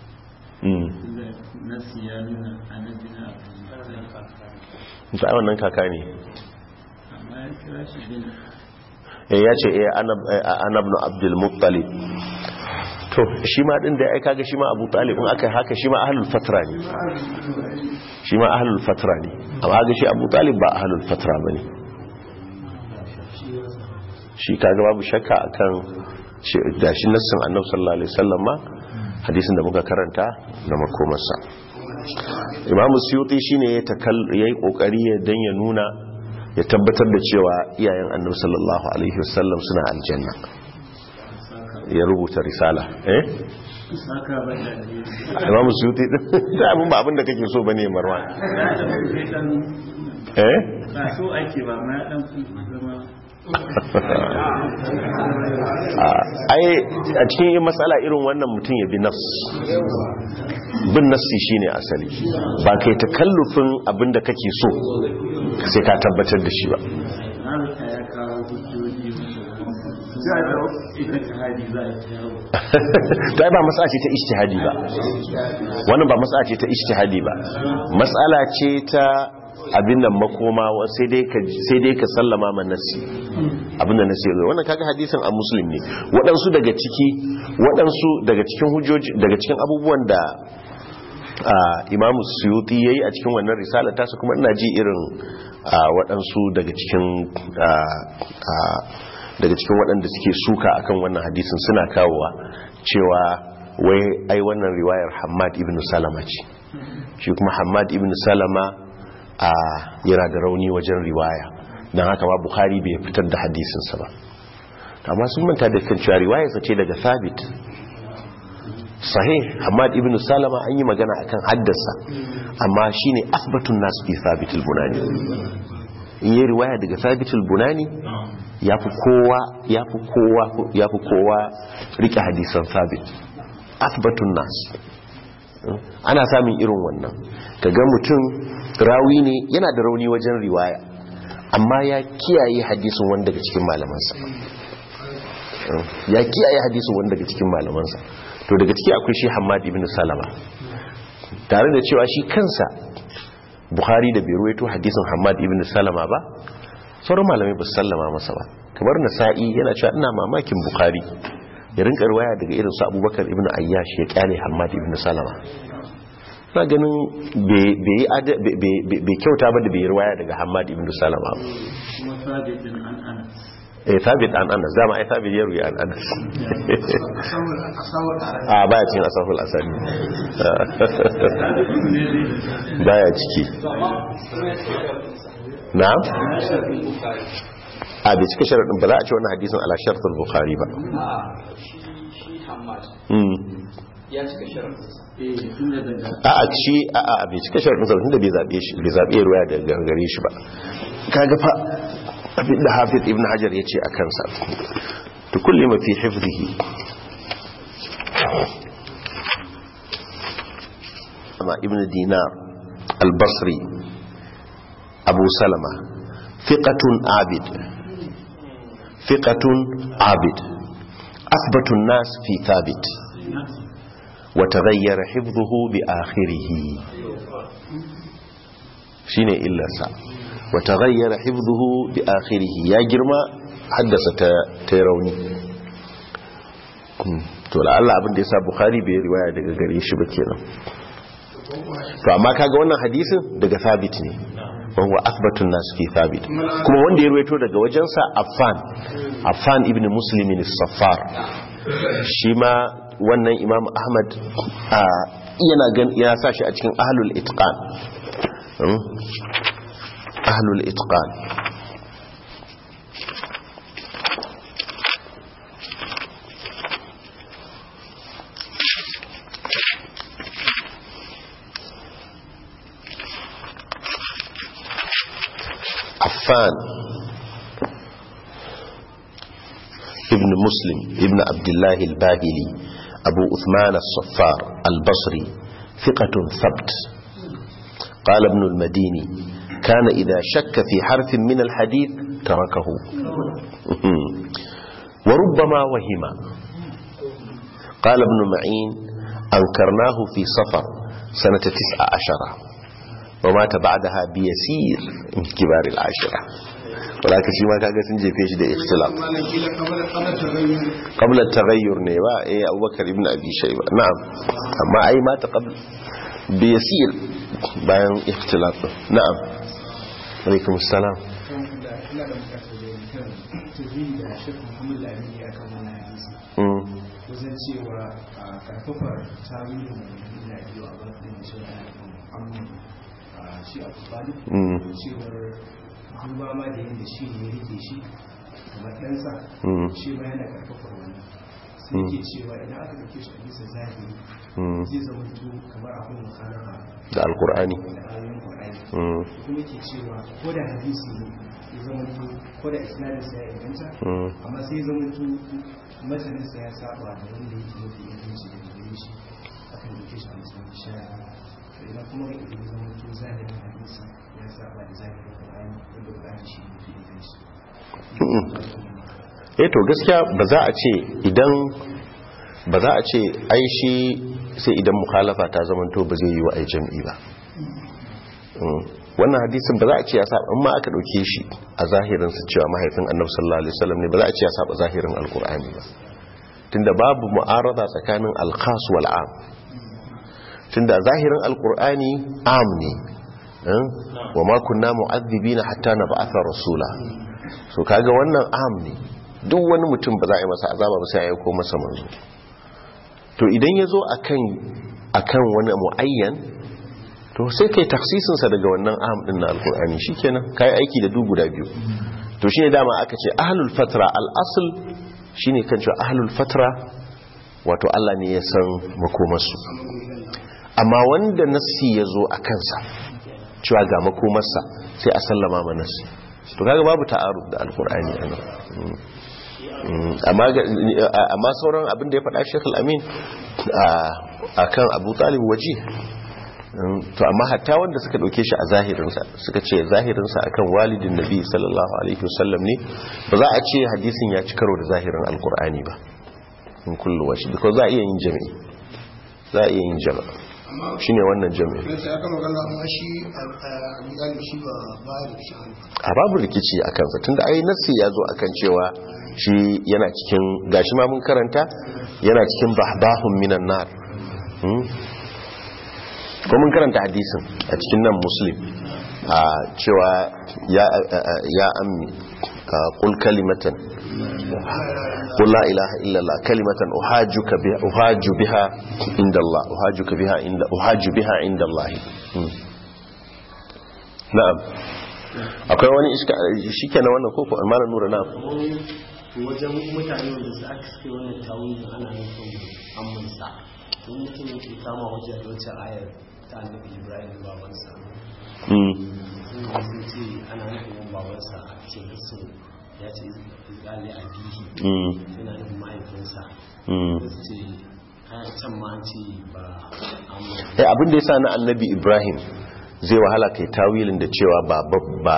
nasi ya nuna annabi na Abdul Muttalib ta wannan kaka ne amma ya kira shi bin ya ce anabnu abdul muttalib to shi ma din da ya kaga shi ma abu talib in aka haka shi ma ahlul fatra ne shi ma ahlul fatra ne amma ga shi abu talib ba ahlul fatra bane shi kaga babu shakka akan da shi nassin annabi sallallahu alaihi wasallam ma hadisin da muka karanta da makomarsa imamu suyuti shine ya yayi kokari ya dan ya nuna ya tabbatar da cewa iyayen annabi sallallahu alaihi wasallam suna aljanna ya rubuta risala eh saka ba da imam suyuti da abin ba abin da kake so bane marwan eh ba so ake ba ma dan zama ai a cikin yin matsala irin wannan mutum ya bi nafs bin nafsi shine asali ba kai takallufin abin da kake so sai ka tabbatar da shi ba Amurka ya kawo hujjoji ita ta hadi za a kawo ta ba matsala ce ta ijtihadi ba wannan ba matsala ce ta ijtihadi ba matsala ce ta abin nan makoma sai dai ka sai dai ka sallama ma nasi abin da nasi yazo wannan kaga hadisin a muslim ne waɗansu daga ciki waɗansu daga cikin hujjoji daga cikin abubuwan da imamu suyuti yayi a cikin wannan risala tasa kuma ina ji irin waɗansu daga cikin daga cikin waɗanda suke suka akan wannan hadisin suna kawowa cewa wai ai wannan riwayar Hammad ibn Salama ce shi kuma Hammad ibn Salama a yana da rauni wajen riwaya don haka ma Bukhari bai fitar da hadisinsa ba amma sun manta da kan cewa riwayarsa ce daga Thabit sahih Hammad ibn Salama an yi magana akan haddasa amma shine asbatun nas fi Thabit al-Bunani in yi riwaya daga Thabit al-Bunani ya fi kowa ya fi kowa ya fi kowa rike hadisan sabit asbatun nas ana samun irin wannan kaga mutum rawi ne yana da rauni wajen riwaya amma ya kiyaye hadisin wanda daga cikin malamansa ya kiyaye hadisin wanda daga cikin malamansa to daga ciki akwai shi Hammad ibn Salama tare da cewa shi kansa Bukhari da bai ruwaito hadisin Hammad ibn Salama ba sauran malamai ba su sallama masa ba kamar nasa'i yana cewa ina mamakin bukari ya rinka riwaya daga irin su abubakar ibn ayyash ya kyale hamad ibn salama na ganin bai kyauta ba da bai riwaya daga hamad ibn salama kuma sabitin an ana eh sabit an anas dama ai sabit ya ruya an anas a baya cikin asaful asali baya ciki na'am a bai cika sharaɗin ba za a ce wannan hadisin ala shartul bukhari ba a shi shi hamad Mm. ya cika sharafinsa eh tun da daga a a shi a a bai cika sharaɗin sa tunda bai zabe shi bai zabe ruwaya daga gare shi ba kaga fa abin da hafiz ibn hajar yace a kansa to kulli ma fi hifzihi amma ibn dinar al-basri abu salama fiqatun abid fiqatun abid athbatu an-nas fi thabit wa taghayyara hifdhuhu bi akhirih shine illarsa wa taghayyara hifdhuhu bi akhirih ya girma haddasa ta ta rauni to la'alla abin da yasa bukhari bai riwaya daga gare shi ba kenan to amma kaga wannan hadisin daga thabit ne wa huwa athbatun nas fi thabit kuma wanda ya ruwaito daga wajensa affan affan ibn muslim as-saffar shi ma wannan imam ahmad a yana gan ya sa shi a cikin ahlul itqan Hmm? ahlul itqan عفان ابن مسلم ابن عبد الله الباهلي أبو أثمان الصفار البصري ثقة ثبت قال ابن المديني كان إذا شك في حرف من الحديث تركه وربما وهم قال ابن معين أنكرناه في صفر سنة تسع عشرة ومات بعدها بيسير من كبار العاشرة ولكن شيء ما كان سنجي فيش ده اختلاط malam kila kamar kamar tagayyur قبل التغير نيوا ايه ابو بكر ابن ابي شيبه نعم اما اي مات قبل بيسير bayan اختلاط نعم عليكم السلام ina da bukatar da kan tuzuri da shek muhammad lamini ya kan wannan hadisi مم. wajen cewa a karfafar tarihin da biyu a bakin da shi ana kan muhammad a shi a kubali Mm. cewar duba ma da yin da shi ne ya rike shi kamar ɗansa Mm. shi ma yana karfafar wani sai ke cewa idan aka dauke shi a bisa zahiri Mm. zai zama to kamar akwai mukhalafa da alkur'ani da ayoyin Qur'ani Mm. kuma ke cewa ko da hadisi ne ya zama to ko da isnadinsa ya inganta Mm. amma sai ya zama to mataninsa ya saba da wanda yake mafi inganci da gare shi akan dauke shi a matsayin shari'a to idan kuma ga idan ya zama to zahirin hadisi ya saba da zahirin Qur'ani wanda Qur'ani shi ne mafi inganci eh to gaskiya ba za a ce idan ba za a ce ai shi sai idan mukhalafa ta zamanto ba zai yi wa ai jam'i ba Mm. wannan hadisin ba za a ce ya saba amma aka dauke shi a zahirin su cewa mahaifin annabi sallallahu alaihi wasallam ne ba za a ce ya saba zahirin alqur'ani ba tunda babu mu'arada tsakanin al-khas wal 'am tunda zahirin alqur'ani 'am ne eh? wa ma kunna mu'adhibina hatta nab'atha rasula so kaga wannan 'am ne duk wani mutum ba za a yi masa azaba ba sai ya aiko masa manzo to idan ya zo akan wani mu'ayyan to sai kai taksisinsa daga wannan aham din na alkur'ani shikenan kai aiki da duk guda biyu to shine dama aka ce ahlul fatra al-asl shine kan cewa ahlul fatra wato Allah ne ya san makomarsu amma wanda nassi ya zo a kansa cewa ga makomarsa sai a sallama ma nassi to kaga babu ta'aruf da alkur'ani anan Mm. amma ga- amma sauran abin da ya faɗa Sheikh Al-Amin a kan Abu Talib waje to amma hatta wanda suka dauke shi a zahirinsa suka ce zahirinsa akan walidin nabi sallallahu alaihi wasallam ne ba za a ce hadisin ya ci karo da zahirin alkur'ani ba in kullu washi because za a iya yin jami'i za a iya yin jama'a shine wannan jami'i na sai aka magana amma shi a misali shi ba ba da shi a babu rikici a kansa tunda ai nassi ya zo akan cewa shi yana cikin gashi ma mun karanta yana cikin bahbahun minan nar Hmm? ko mun karanta hadisin a cikin nan muslim a cewa ya ya ammi qul kalimatan qul la ilaha illa allah kalimatan uhajjuka biha uhajju biha inda allah uhajjuka biha inda uhajju biha inda allah Hmm. na'am akwai wani iska shi kenan wannan koko malam nura na wajen mutane wanda su aka suke wannan tawilin ana nufin ammansa don mutum yake kama wajen wacce ayar ta annabi ibrahim babansa Mm. sun yi sun ce ana nufin babansa a cikin su ya ce izali a bihi Mm. yana nufin mahaifinsa Mm. da su ce kayan can ma an ce ba amma eh abin da yasa na annabi ibrahim zai wahala kai tawilin da cewa ba ba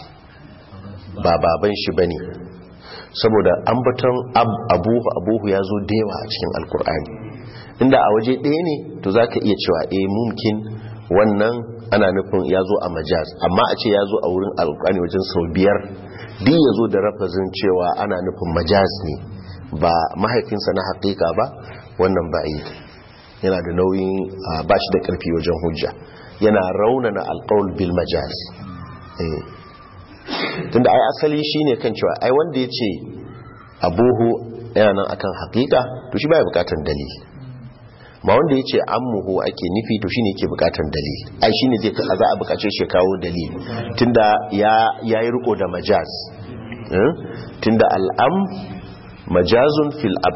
ba baban shi bane saboda ambaton ab- abuhu abuhu ya zo da yawa a cikin alkur'ani inda a waje ɗaya ne to za ka iya cewa eh mumkin wannan ana nufin ya zo a majaz amma a ce ya zo a wurin alkur'ani wajen sau biyar duk ya zo da rafazin cewa ana nufin majaz ne ba mahaifinsa na haƙiƙa ba wannan ba yi yana da nauyin a, ba shi da ƙarfi wajen hujja yana raunana alƙawul bil majaz eh tunda ai asali shine kan cewa ai wanda ya ce abuhu yana nan akan hakika to shi baya bukatan dalili ma wanda ya ce ammuhu ake nufi to shine yake bukatan dalili ai shine zai za a bukace shi ya kawo dalili tunda ya yayi riko da majaz eh? tunda al'am majazun fil ab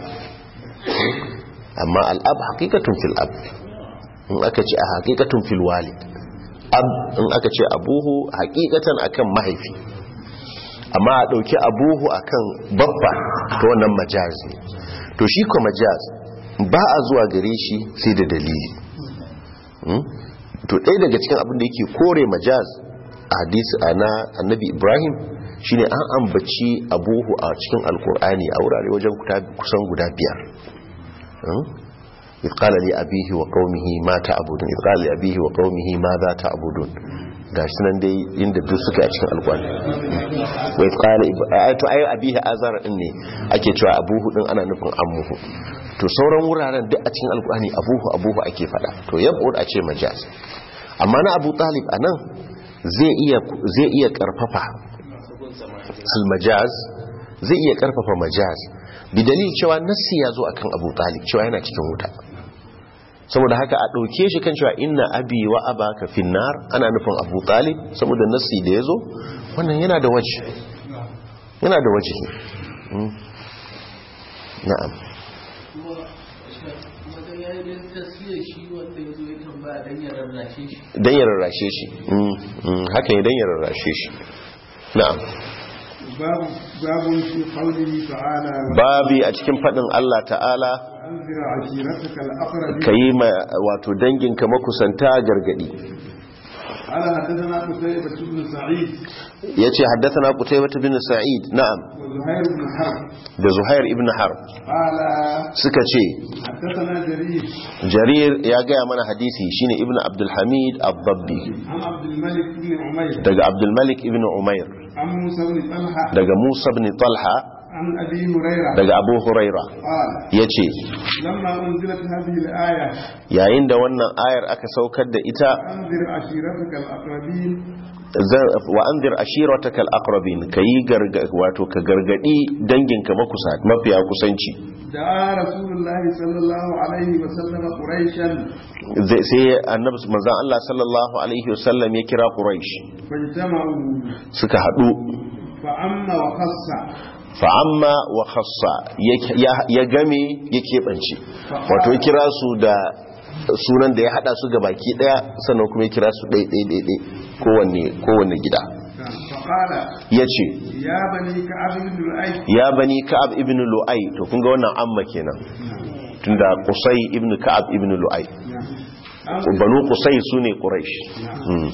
amma al'ab haqiqatun fil ab in aka ce a haqiqatun fil walid ab in aka ce abuhu haqiqatan akan mahaifi amma a ɗauki abuhu akan babba ta wannan majaz ne to shi ko majaz ba a zuwa gare shi sai da dalili Hmm? to ɗaya daga cikin abin da yake kore majaz a hadisi a na annabi ibrahim shine an ambaci abuhu a cikin alkur'ani a wurare wajen kuta- kusan guda biyar Hmm? إذ قال لأبيه وقومه ما تعبدون إذ قال لأبيه وقومه ماذا تعبدون gashi nan dai inda duk suka a cikin alkwani wai tsara to ayi abihi azar din ne ake cewa abuhu din ana nufin ammuhu to sauran wuraren duk a cikin alkwani abuhu abuhu ake fada to yab'ud a ce majaz amma na abu talib anan zai iya zai iya karfafa al majaz zai iya karfafa majaz bi dalil cewa nassi ya zo akan abu talib cewa yana cikin wuta saboda haka a ɗauke shi kan cewa inna abi wa abaka finnar ana nufin abu talib saboda nassi da ya zo wannan yana da waje yana da waje Mm. na'am dan ya rarrashe shi Mm, mm, haka ne dan ya rarrashe shi na'am باب باب في قوله تعالى babi a cikin faɗin Allah ta'ala وأنذر عشيرتك الأقربين ka yi ma wato danginka makusanta gargadi قال حدثنا قتيبة بن سعيد ya ce haddasa qutaybah bin sa'id na'am وزهير بن حرب da zuhair ibn harb قال suka ce حدثنا جرير jarir ya gaya mana hadisi shine ibn abdulhamid abdabbi عن عبد الملك بن عمير daga abdulmalik ibn umair عن موسى بن طلحة daga musa ibn talha عن أبي هريرة daga abu huraira قال ya ce لما أنزلت هذه الآية yayin da wannan ayar aka saukar da ita أنذر عشيرتك الأقربين zan- wa anzir ashirataka al-aqrabin kayi garga wato ka gargadi danginka makusa mafiya kusanci دعا رسول الله صلى الله عليه وسلم قريشا Zai- sai annabi manzon Allah sallallahu alaihi wasallam ya kira quraish فاجتمعوا suka hadu فعم وخص fa'amma wa khassa ya- ya ya game ya keɓance wato ya kira su da sunan da ya hada su ga baki daya sannan kuma ya kira su ɗaiɗaiɗaiɗai kowanne kowanne gida فقال ya ce يا بني كعب بن لؤي ya bani ka'ab ibn lu'ai to kun ga wannan amma kenan tunda qusay ibn ka'ab ibn lu'ai banu qusay sune quraish Mm.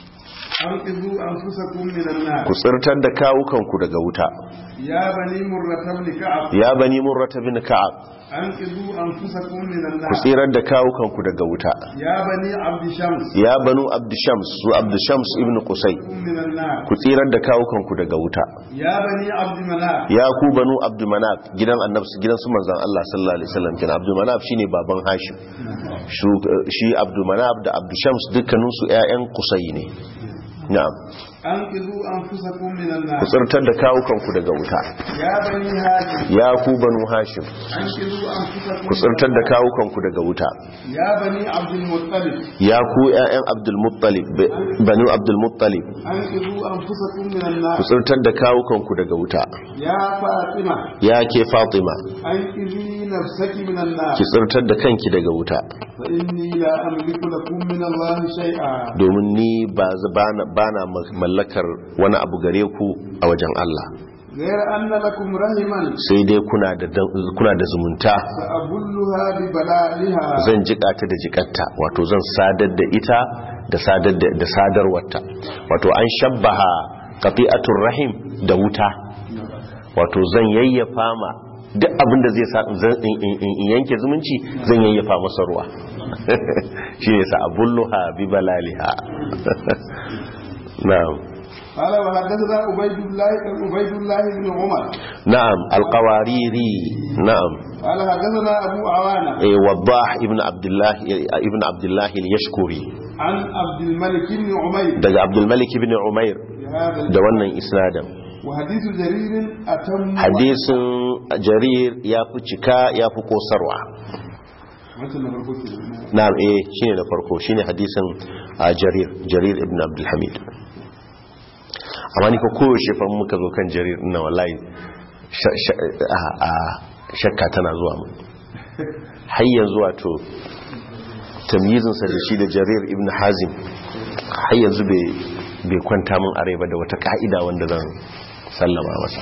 أنقذوا أنفسكم من النار ku tsirtar da kawukanku daga wuta يا بني مرة بن كعب ya bani murrata bin ka'ab أنقذوا أنفسكم من ku النار tsirar da kawukanku daga wuta يا بني عبد شمس ya banu abdushams su abdushams ibn qusay من النار ku tsirar da kawukanku daga wuta يا بني عبد مناف ya ku banu abdumanaf gidan annabi gidan su manzon Allah sallallahu alaihi wasallam kin abdumanaf shine baban hashim Shu- shi abdumanaf da abdushams dukkanin su ƴaƴan qusay ne na'am أنقذوا أنفسكم من ku النار tsirtar da kawukanku daga wuta يا بني هاشم ya ku banu hashim أنقذوا أنفسكم ku tsirtar da kawukanku daga wuta يا بني عبد المطلب ya ku ƴaƴan abdul muttalib banu abdul muttalib أنقذوا أنفسكم من ku النار tsirtar da kawukanku daga wuta يا فاطمة ya ke fatima أنقذي نفسك من النار ki tsirtar da kanki daga wuta فإني لا أملك لكم من الله شيئا domin ni ba bana bana mallakar wani abu gare ku a wajen Allah غير أن لكم رحما sai dai kuna da kuna da zumunta سأبلها ببلالها zan jika ta da jikatta wato zan sadar da ita da sadar da, da sadarwarta wato an shabbaha qati'atur rahim da wuta wato zan yayyafa ma duk abin da zai sa zan in, in- in- in yanke zumunci zan yayyafa masa ruwa shine sa abulluha bi balaliha na'am قال وحدثنا عبيد الله عبيد الله بن عمر na'am alqawariri na'am قال حدثنا أبو عوانة eh wadah ibn abdullah ibn abdullah al-yashkuri عن عبد الملك بن عمير daga abdul malik ibn umair بهذا da wannan isnadin وحديث جرير أتم hadisin jarir ya fi cika ya fi kosarwa مثل ما بقول كده. na'am eh shine na farko shine hadisin a jarir jarir ibn abdul hamid amma ni fa koyaushe fa muka zo kan jarir ina wallahi sha- sha- a- a shakka tana zuwa mu har yanzu wato tamyizinsa da shi da jarir ibn hazim har yanzu bai bai kwanta min arai ba da wata ka'ida wanda zan sallama masa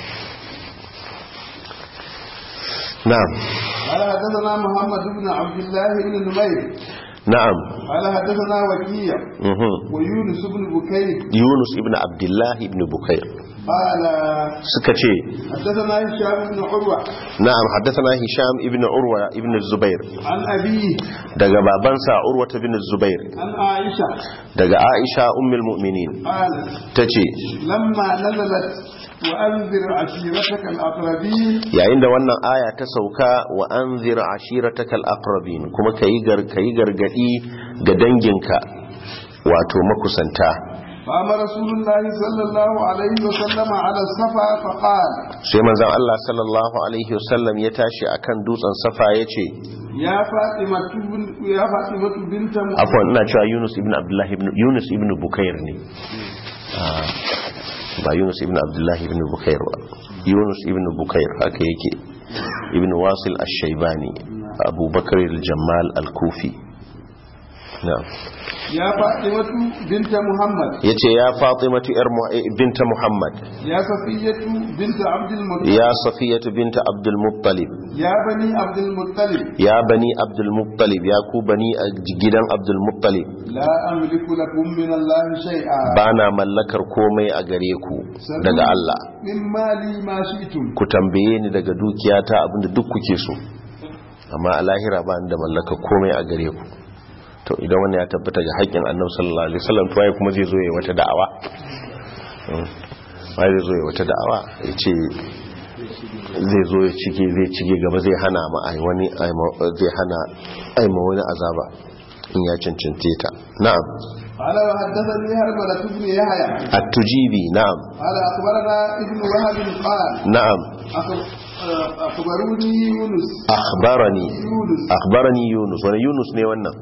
na'am قال حدثنا محمد بن عبد الله بن نمير na'am قال حدثنا وكيع mhm ويونس بن بكير yunus ibn abdullah ibn bukair قال suka ce حدثنا هشام بن عروة na'am haddathana hisham ibn urwa ibn zubair عن أبيه daga babansa urwa ibn zubair عن عائشة daga aisha ummul mu'minin قال tace لما نزلت وأنذر عشيرتك الأقربين yayin da wannan aya ta sauka wa anzir ashiratakal aqrabin kuma kayi gar kayi gargadi ga danginka wato makusanta قام رسول الله صلى الله عليه وسلم على الصفا فقال sai manzon Allah sallallahu alaihi wasallam ya tashi akan dutsen safa yace يا فاطمة بن يا فاطمة بنت محمد afwan ina cewa Yunus ibn Abdullah ibn Yunus ibn Bukair ne Ah, ba Yunus ibn Abdullah ibn Bukair ba Yunus ibn Bukair haka yake ibn Wasil ash-Shaybani Abu Bakr al-Jammal al-Kufi na'am يا فاطمة بنت محمد yace ya Fatimatu yar Mu- eh, binta Muhammad يا صفية بنت عبد المطلب ya Safiyatu binta Abdul Muttalib يا بني عبد المطلب ya bani Abdul Muttalib ya ku bani a gidan Abdul Muttalib لا أملك لكم من الله شيئا bana mallakar komai a gare ku daga Allah من مالي ما شئتم ku tambaye ni daga dukiyata abinda duk kuke so amma a lahira ba ni da mallaka komai a gare ku to idan wannan ya tabbata ga haƙƙin annabi sallallahu alaihi wasallam to waye kuma zai zo ya wata da'awa Mm. waye zai zo ya wata da'awa ya ce zai zo ya cike zai cike gaba zai hana ma ai wani ai ma- zai hana ai ma wani azaba in ya cancance ta na'am قال وحدثني هرملة بن يحيى at-tujibi na'am قال أخبرنا ابن وهب قال na'am أخ- آه، أخبروني يونس akhbarani يونس akhbarani yunus wani yunus ne wannan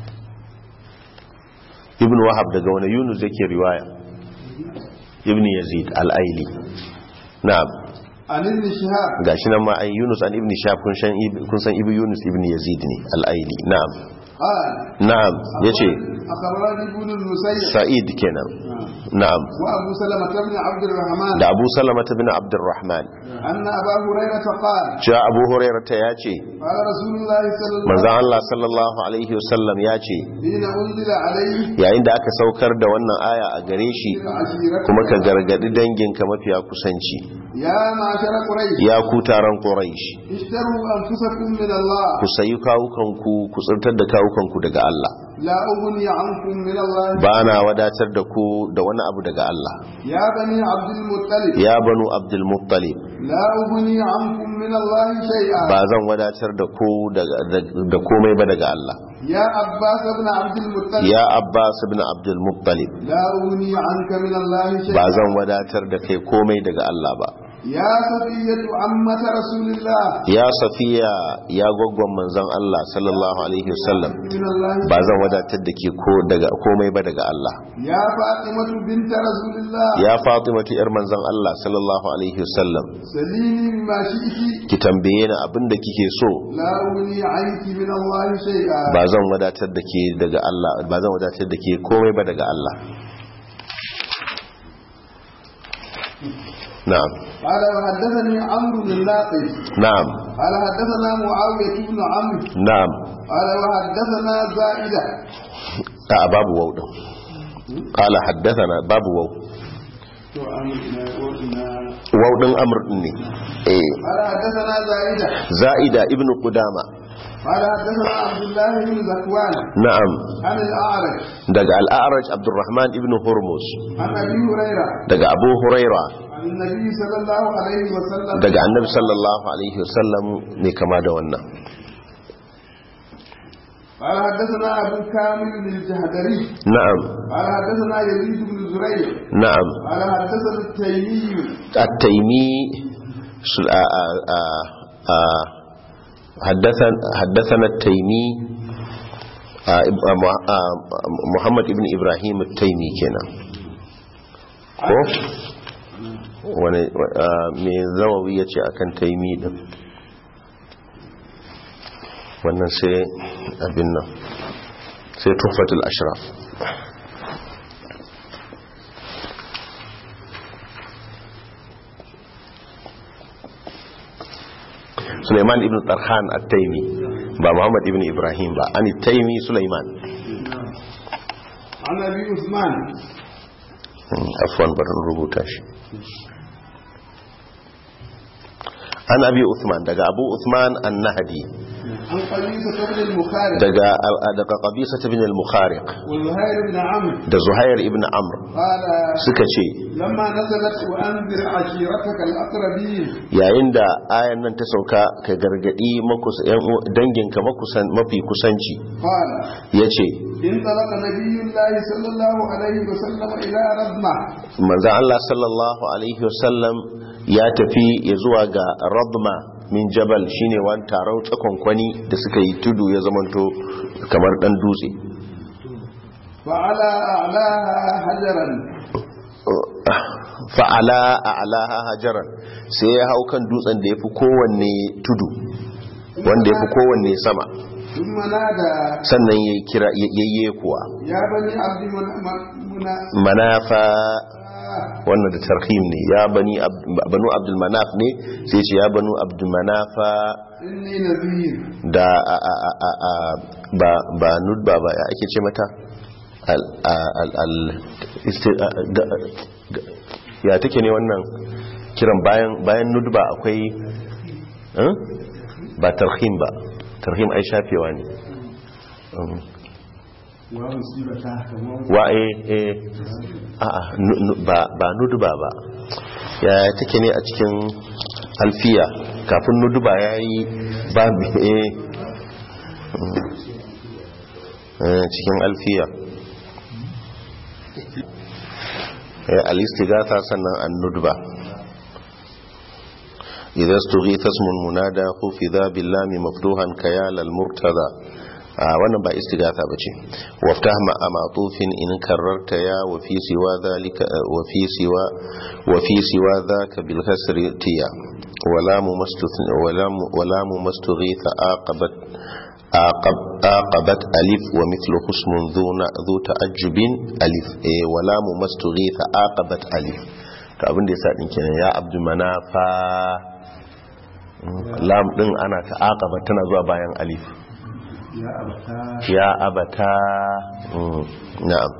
ibn wahab daga wani yunus yake riwaya ibn yazid al-aili na'am عن ابن شهاب gashi nan ma ai yunus an ibn shaf kun san kun san ibn yunus ibn yazid ne al-aili na'am قال na'am yace أخبرني ابن المسيب sa'id kenan na'am وأبو سلمة بن عبد الرحمن da abu salama bin abdurrahman أن أبا هريرة قال cewa abu hurairah ta yace قال رسول الله صلى الله manzon Allah sallallahu alaihi wasallam yace حين أنزل عليه yayin da aka saukar da wannan aya a gare shi عشيرتك kuma ka gargadi danginka mafiya kusanci يا معشر قريش ya ku taron quraish اشتروا أنفسكم من الله ku sayi kawukanku ku tsirtar da kawukanku daga Allah لا أغني عنكم من الله ba na wadatar da ku da wani abu daga Allah يا بني عبد المطلب ya banu abdul muttalib لا أغني عنكم من الله شيئا ba zan wadatar da ku daga- da da komai ba daga Allah يا عباس بن عبد المطلب ya abbas ibn abdul muttalib لا أغني عنك من الله ba شيئا zan wadatar da kai komai daga Allah ba يا صفية عمة رسول الله ya safiya ya gwaggon manzon Allah sallallahu alaihi wasallam من الله ba zan wadatar da ke ko daga komai ba daga Allah يا فاطمة بنت رسول الله ya fatimatu yar manzon Allah sallallahu alaihi wasallam سليني مما شئت ki tambaye ni abin da kike so لا أغني عنك من الله شيئا ba zan wadatar da ke daga Allah ba zan wadatar da ke komai ba daga Allah na'am قال وحدثني عمرو بن ناقد na'am قال حدثنا معاوية بن عمرو na'am قال وحدثنا زائدة a babu wau din qala haddathana babu wau to amina wannan wau din amr din ne eh قال حدثنا زائدة za'ida ibnu qudama قال حدثنا عبد الله بن زكوان na'am عن الأعرج daga al-a'raj abdurrahman ibnu hurmuz عن أبي هريرة daga abu huraira عن النبي صلى الله عليه وسلم daga annabi sallallahu alaihi wasallam ne kama da wannan قال حدثنا أبو كامل بن الجهدري na'am قال حدثنا يزيد بن زريع na'am قال حدثنا التيمي التيمي سل- آ- آ- آ- آ- حدثنا حدثنا التيمي آ- إب- آ- مع- آ- محمد ابن إبراهيم التيمي kenan ko wani آ- me zawawi ya ce akan taimi din wannan sai abin nan sai tufatul ashraf Sulaiman ibn Tarhan at-Taimi ba Muhammad ibn Ibrahim ba an taimi Sulaiman عن أبي عثمان Hmm, afwan barin rubuta shi an abi Uthman daga Abu Uthman an-Nahdi عن قبيصة بن المخارج daga daga Qabisa ibn al-Mukhariq وزهير بن عمرو da Zuhair ibn Amr قال suka ce لما نزلت وأنذر عشيرتك الأقربين yayin da ayan nan ta sauka ka gargadi makus- yan uwa- danginka makusan mafi kusanci قال yace انطلق نبي الله صلى الله عليه وسلم إلى رضمة manzan Allah sallallahu Alaihi wasallam ya tafi ya zuwa ga radma min jabal shine wani taron tsakonkwani da suka yi tudu ya zamanto kamar dan dutse فعلى أعلاها حجرا fa'ala a alaha hajaran sai ya hau kan dutsen da ya fi kowanne tudu wanda ya fi kowanne sama ثم نادى sannan ya kira yayye kuwa يا بني عبد من- من- منا- manafa wannan da tarhim ne ya bani Ab- banu abdul manaf ne sai ce ya banu abdul manafa إني نذير da a, a, a, a, a, ba ba nudba ba ya ake ce mata al, a, al, al, isti, a, ga, ga, ya take ne wannan kiran bayan bayan nudba akwai eh? ba tarhim ba tarhim ai shafewa ne Um, wa eh eh a a nu- nu- ba ba nudba ba ya take ne a cikin alfiya kafin nuduba ya yi babu eh eh, cikin alfiya eh, al-istighatha sannan an-nudba idza stughitha ismun munada khufidha billahi maftuhan kayal al-murtada ah wannan ba istighatha bace waftah ma amatufin in kararta ya wa fi siwa dhalika wa fi siwa wa fi siwa dhaka bil kasri tiya wala mumastuthn wala mu- wala mumastughitha aqabat aqab aqabat alif wa mithluhu ismun dhu na- dhu ta'ajjubin alif eh wala mumastughitha aqabat alif to abin da yasa din kenan ya abdul manafa lam din ana ta aqaba tana zuwa bayan alif ya abata mm, na'am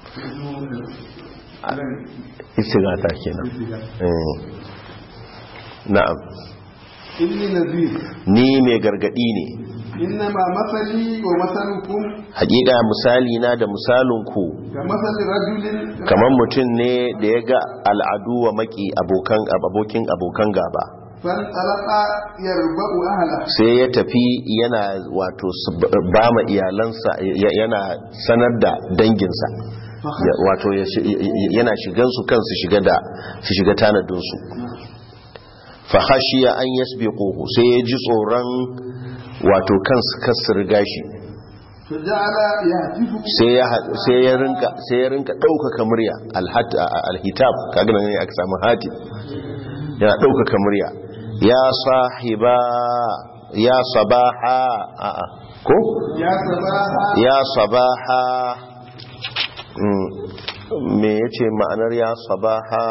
istighatha kenan eh na'am إني نذير ni mai gargadi ne إنما مثلي ومثلكم hakika misali na da misalinku كمثل رجل kamar mutum ne da ya ga al'adu wa maki abokan abokin abokan gaba فانطلق يربأ أهله sai ya tafi yana wato s- ba ma iyalansa ya- yana sanar da danginsa Ya- wato ya shi- yana shigansu kansu shiga da su shiga tanadinsu fahashiya an yasbiquhu sai ya ji tsoron wato kansu kasu riga shi فجعل يهتف sai ya ha- sai ya rinka sai ya rinka ɗaukaka murya alhat alhitab kaga nan ne aka samu hatim yana ɗaukaka murya ya sahiba ya sabaha a'a ko يا صباحا ya sabaha Mm, me yace ma'anar ya sabaha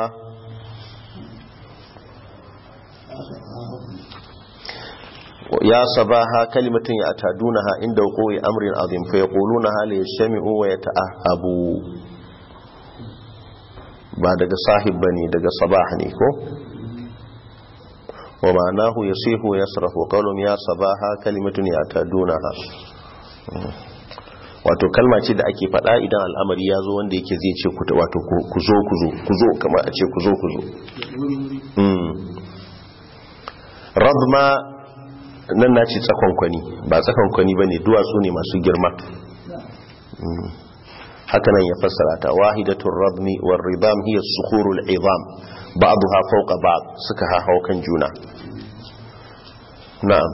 ya sabaha kalimatun ya atadunaha inda wuqu'i amrin azim fa yaqulunaha li yashmi'u wa yata'ahabu ba daga sahib bane daga sabah ne ko wa ma'anahu yasihu yasrafu qawlum ya sabaha kalimatun ya atadunaha wato kalma ce da ake faɗa idan al'amari ya zo wanda yake zai ce ku- wato ku ku zo ku zo ku zo kamar a ce ku zo ku zo Mm. radma nan na ce tsakonkwani ba tsakonkwani ba ne duwatsu ne masu girma Mm. haka nan ya fassara ta wahidatun radmi war ridam hiya sukhurul izam ba'daha fawqa ba'd suka hahau kan juna na'am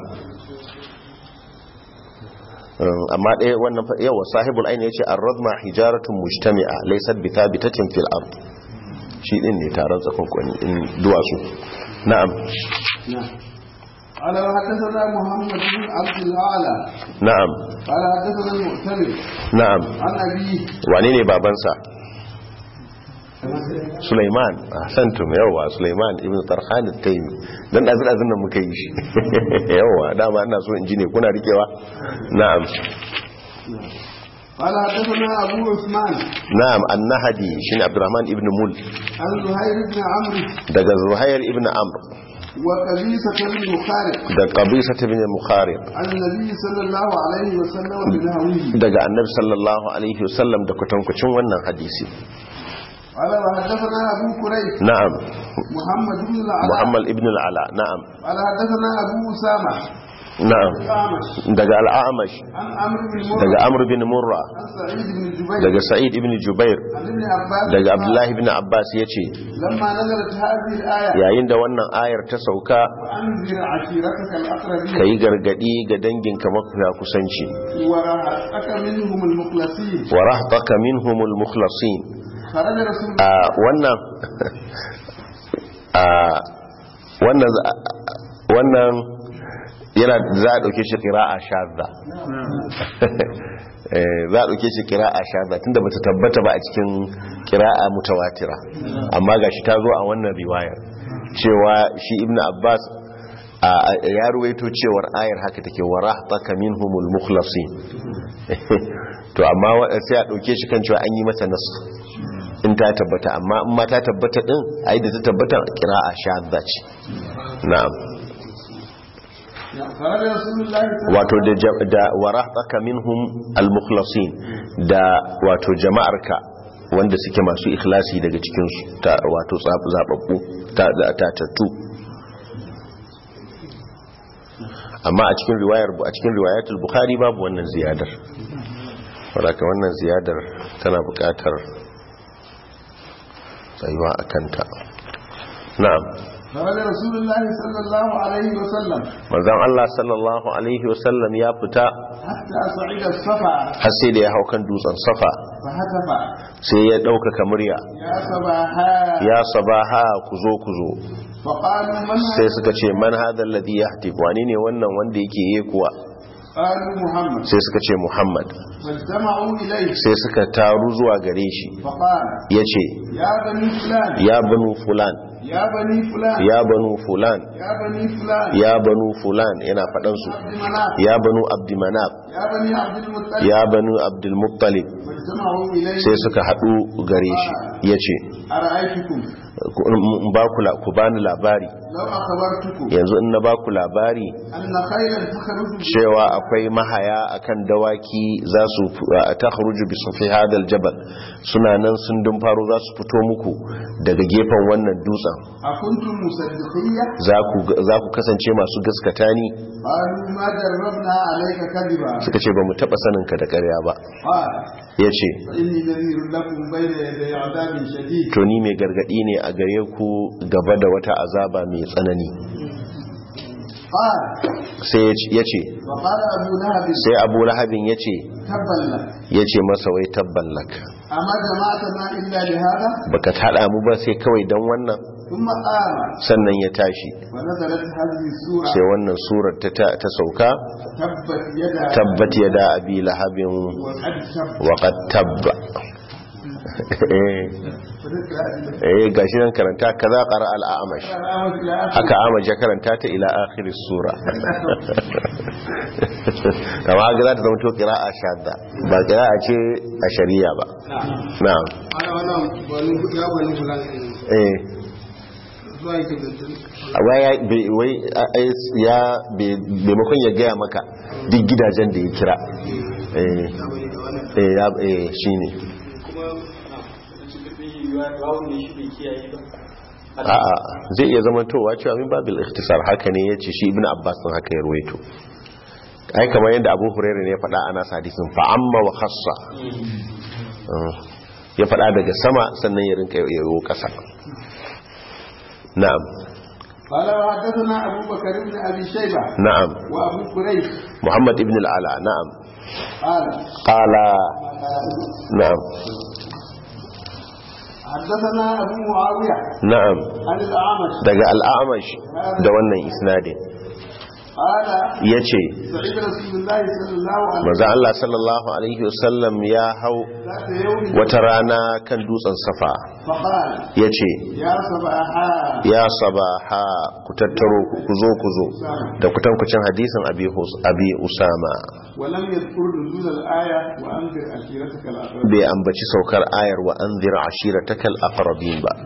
Um, amma ɗaya wannan fa- yawa sahibul aini yace ar-radma hijaratun mujtami'a laysat bi thabitatin fil ard shi din ne taron tsakonkwani in duwatsu na'am نعم قال وحدثنا محمد بن عبد الاعلى na'am قال حدثنا المؤتمر na'am عن ابيه wane ne babansa Sulaiman ahsantum yawa Sulaiman ibn Tarhan at-Taymi dan dazin dazin nan muka yi shi yawa dama ina so in ji ne kuna rikewa na'am قال حدثنا ابو عثمان na'am an-Nahdi shine Abdurrahman ibn Mul عن زهير بن عمرو daga Zuhair ibn Amr وقبيصة بن مخارق da Qabisa ibn Mukharib عن النبي صلى الله عليه وسلم بنهوه daga Annabi sallallahu alaihi wasallam da kwatankwacin wannan hadisi قال وحدثنا ابو كريب na'am محمد بن العلاء Muhammad ibn al-Ala na'am قال حدثنا ابو اسامه na'am الأعمش daga al-A'mash عن عمرو بن مرة daga Amr bin Murra عن سعيد بن جبير daga Sa'id ibn Jubair عن ابن عباس daga Abdullah ibn Abbas yace لما نزلت هذه الآية yayin da wannan ayar ta sauka وأنذر عشيرتك الأقربين kai gargadi ga danginka mafiya kusanci ورهقك منهم المخلصين wa rahtaka minhumul mukhlasin خرج رسول a wannan a wannan za- wannan yana za a dauke shi qira'a shadda Eh, za a dauke shi qira'a shadda tunda bata tabbata ba a cikin qira'a mutawatira amma gashi ta zo a wannan riwayar cewa shi ibnu abbas a- a- ya ruwaito cewar ayar haka take wa rahtaka minhumul mukhlasin to amma wa- sai a dauke shi kan cewa an yi mata nasu in ta tabbata amma in ma ta tabbata din ai da ta tabbata qira'a shadda ce na'am خرج رسول الله صلى wato da ja- da warahtaka minhum al-mukhlasin da wato jama'arka wanda suke masu ikhlasi daga cikin su ta wato tsab- zababbu ta ta tattu amma a cikin riwayar a cikin riwayatul bukhari babu wannan ziyadar saboda wannan ziyadar tana buƙatar tsayuwa akan ta na'am خرج رسول الله صلى الله عليه وسلم manzon Allah sallallahu alaihi wasallam ya fita حتى صعد الصفا har sai da ya hau kan dutsen safa فهتف sai ya ɗaukaka murya يا صباحا ya sabaha ku zo ku zo فقالوا من sai هذا suka ce man hadha alladhi yahtif wani ne wannan wanda yake yi kuwa قالوا محمد sai suka ce muhammad فاجتمعوا إليه sai suka taru zuwa gare shi فقال yace يا بني فلان ya banu fulan يا بني فلان ya banu fulan يا بني فلان ya banu fulan yana faɗan su عبد مناف ya banu abdimanaf يا بني عبد المطلب ya banu abdulmuttalib فاجتمعوا إليه sai suka haɗu gare shi yace أرأيتكم ku- in ba ku la- ku bani labari لو أخبرتكم yanzu in na ba ku labari أن خيلا تخرج cewa akwai mahaya akan dawaki za su ta kharuju bi sufi hadal jabal suna nan sun dun faro za su fito muku daga gefen wannan dutsen أكنتم مصدقية za ku za ku kasance masu gaskata ni قالوا ما جربنا عليك كذبا suka ce ba mu taba sanin ka da ƙarya ba قال yace فإني نذير لكم بين يدي عذاب شديد to ni mai gargadi ne a gare ku gaba da wata azaba mai tsanani قال sai ya ce وقال أبو لهب sai abu lahabin ya ce تبا لك ya ce masa wai tabballak أما جماعتنا إلا لهذا baka taɗa mu ba sai kawai don wannan ثم قام sannan ya tashi ونزلت هذه السورة sai wannan surar ta, ta, ta sauka تبت يدا tabbat yada abi lahabin وقد تب wa qad tabba eh gashi nan karanta kaza qara al a'mash haka amash ya karanta ta ila akhir sura kama ga za ta zama to qira'a shadda ba qira'a ce a shari'a ba na'am ana wannan wani ya wani fulan eh zuwa yake da tun wai ya bai- wai a- ai- ya bai- maimakon ya gaya maka duk gidajen da ya kira eh ya bari da wannan eh ya eh shine kuma na da cikin yiwuwa rawun ne shi bai kiyaye ba a'a zai iya zama towa cewa min babil ikhtisar haka ne yace shi ibnu abbas din haka ya ruwaito ai kamar yadda abu hurairah ne ya faɗa ana hadisin fa amma wa khassa Uh, ya faɗa daga sama sannan ya rinka yayo ƙasa na'am قال وحدثنا أبو بكر بن أبي شيبة na'am وأبو قريش muhammad ibn al-ala na'am قال qala na'am حدثنا أبو معاوية na'am عن الأعمش daga al-a'mash da wannan isnadin قال yace سعيد رسول الله صلى الله عليه manzo Allah sallallahu alaihi wasallam ya hau ذات يوم wata rana kan dutsen safa فقال ya ce يا صباحا ya sabaha ku tattaro ku ku zo ku zo da kutankucin hadisin abi Hus- abi usama ولم يذكر نزول الآية وأنذر عشيرتك الأقربين bai ambaci saukar ayar wa anzir ashiratakal aqrabin ba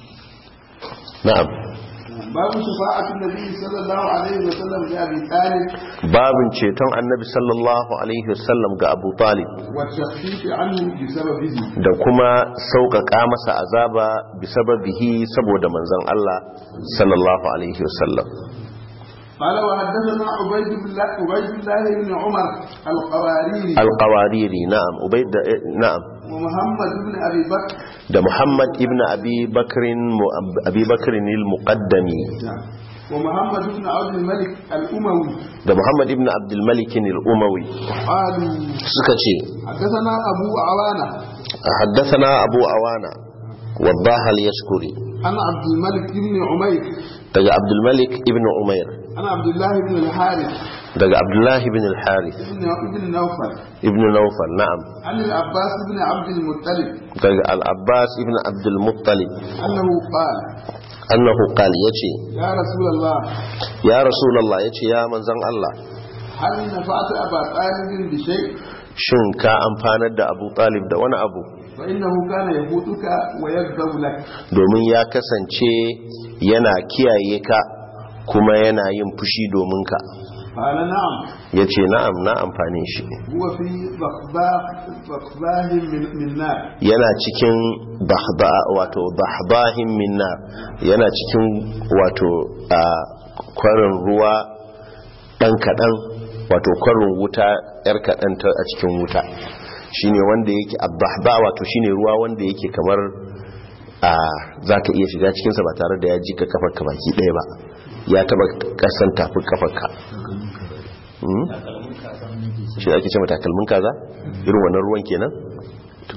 na'am باب شفاعة النبي صلى الله عليه وسلم لأبي طالب babin ceton annabi sallallahu alaihi wasallam ga abu talib والتخفيف عنه بسببه da kuma sauƙaƙa masa azaba bisababihi saboda manzon Allah sallallahu alaihi wasallam قال وحدثنا عبيد الله عبيد الله بن عمر القواريري alqawariri na'am ubayd na'am ومحمد بن أبي بكر da Muhammad ibn Abi Bakrin mu- Abi Bakrin al-Muqaddami ومحمد بن عبد الملك الأموي da Muhammad ibn Abdul Malik al-Umawi قالوا suka ce حدثنا أبو عوانة haddathana Abu Awana waddah al-Yashkuri عن عبد الملك بن عمير daga Abdul Malik ibn Umair عن عبد الله بن الحارث daga Abdullah ibn al-Harith بن ابن نوفل ibn Nawfal na'am عن العباس بن عبد المطلب daga Al-Abbas ibn Abdul Muttalib أنه قال annahu qala yace يا رسول الله ya Rasulullah yace ya manzon Allah هل نفعت أبا طالب بشيء shin ka amfanar da Abu Talib da wani abu فإنه كان يفوتك ويغضب لك domin ya kasance yana kiyaye ka kuma yana yin fushi domin ka قال نعم ya ce na'am na amfani shi هو في ضخباه ضخباه من, من نار yana cikin bahda wato bahdahin minna yana cikin wato a kwarin ruwa dan kadan wato kwarin wuta yar kadan ta a cikin wuta shine wanda yake abahba wato shine ruwa wanda yake kamar a zaka iya shiga cikin sa ba tare da ya jika kafarka baki daya ba ya taba kasan tafi kafarka Hmm? shi ake ce takalmin kaza irin wannan ruwan kenan to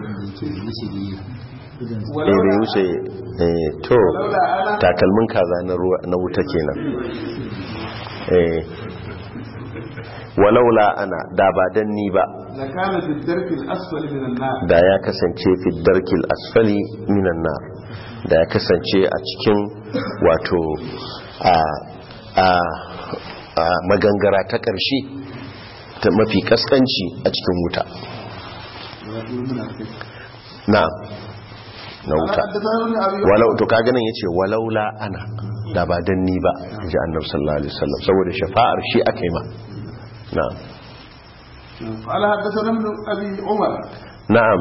eh bai wuce eh to takalmin kaza na ruwa na wuta kenan eh walaula ana da ba dan ni ba لكان في الدرك الأسفل من النار da ya kasance fi darkil asfali minan nar da ya kasance a cikin wato a a a magangara ta ƙarshe ta mafi kaskanci a cikin wuta na'am na قال wuta حدثنا ابن ابي walau to kaga nan yace walaula ana da ba dan ni ba ji annabi sallallahu alaihi wasallam saboda shafa'ar shi aka yi ma na'am قال حدثنا ابن ابي عمر na'am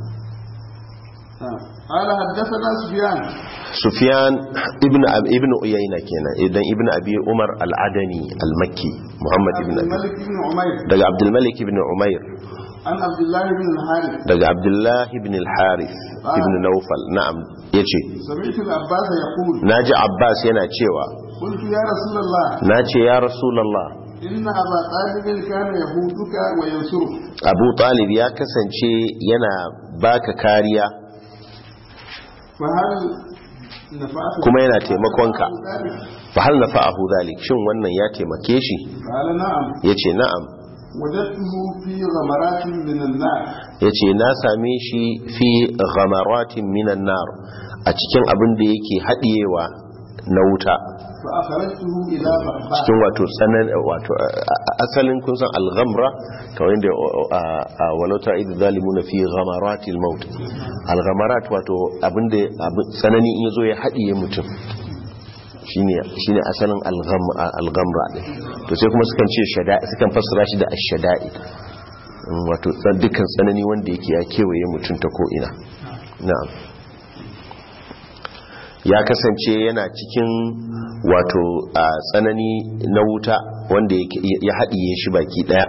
قال حدثنا سفيان sufyan ibn Ab- ibn uyayna kenan idan ibn abi umar al-adani al-makki muhammad عبد ibn abi الملك بن عمير daga abdul malik ibn umair عن عبد الله بن الحارث daga abdullah ibn al-harith ibn nawfal na'am yace سمعت العباس يقول naji abbas yana cewa قلت يا رسول الله nace ya rasulullah إن أبا طالب كان يهودك وينصرك abu talib ya kasance yana baka kariya فهل نفعت kuma yana taimakonka ذلك؟ fa hal nafa'ahu dhalik shin wannan ya taimake shi قال نعم yace na'am وجدته في غمرات من النار yace na same shi fi ghamaratin minan nar a cikin abin da yake hadiyewa na wuta فأخرجته إلى بحباء cikin wato tsanan wato a- a- asalin kun san al-ghamra kamar yadda a walauta idu zalimuna fi ghamaratil maut al-ghamarat wato abinda abin tsanani in yazo ya hadiye mutum shine shine asalin al-gham- al-ghamra din to sai kuma sukan ce shada'i sukan fassara shi da ash-shada'i Mm, wato tsan- dukkan tsanani wanda yake ya kewaye mutum ta ko ina na'am ya kasance yana cikin wato a tsanani na wuta wanda yake- ya haɗiye shi baki ɗaya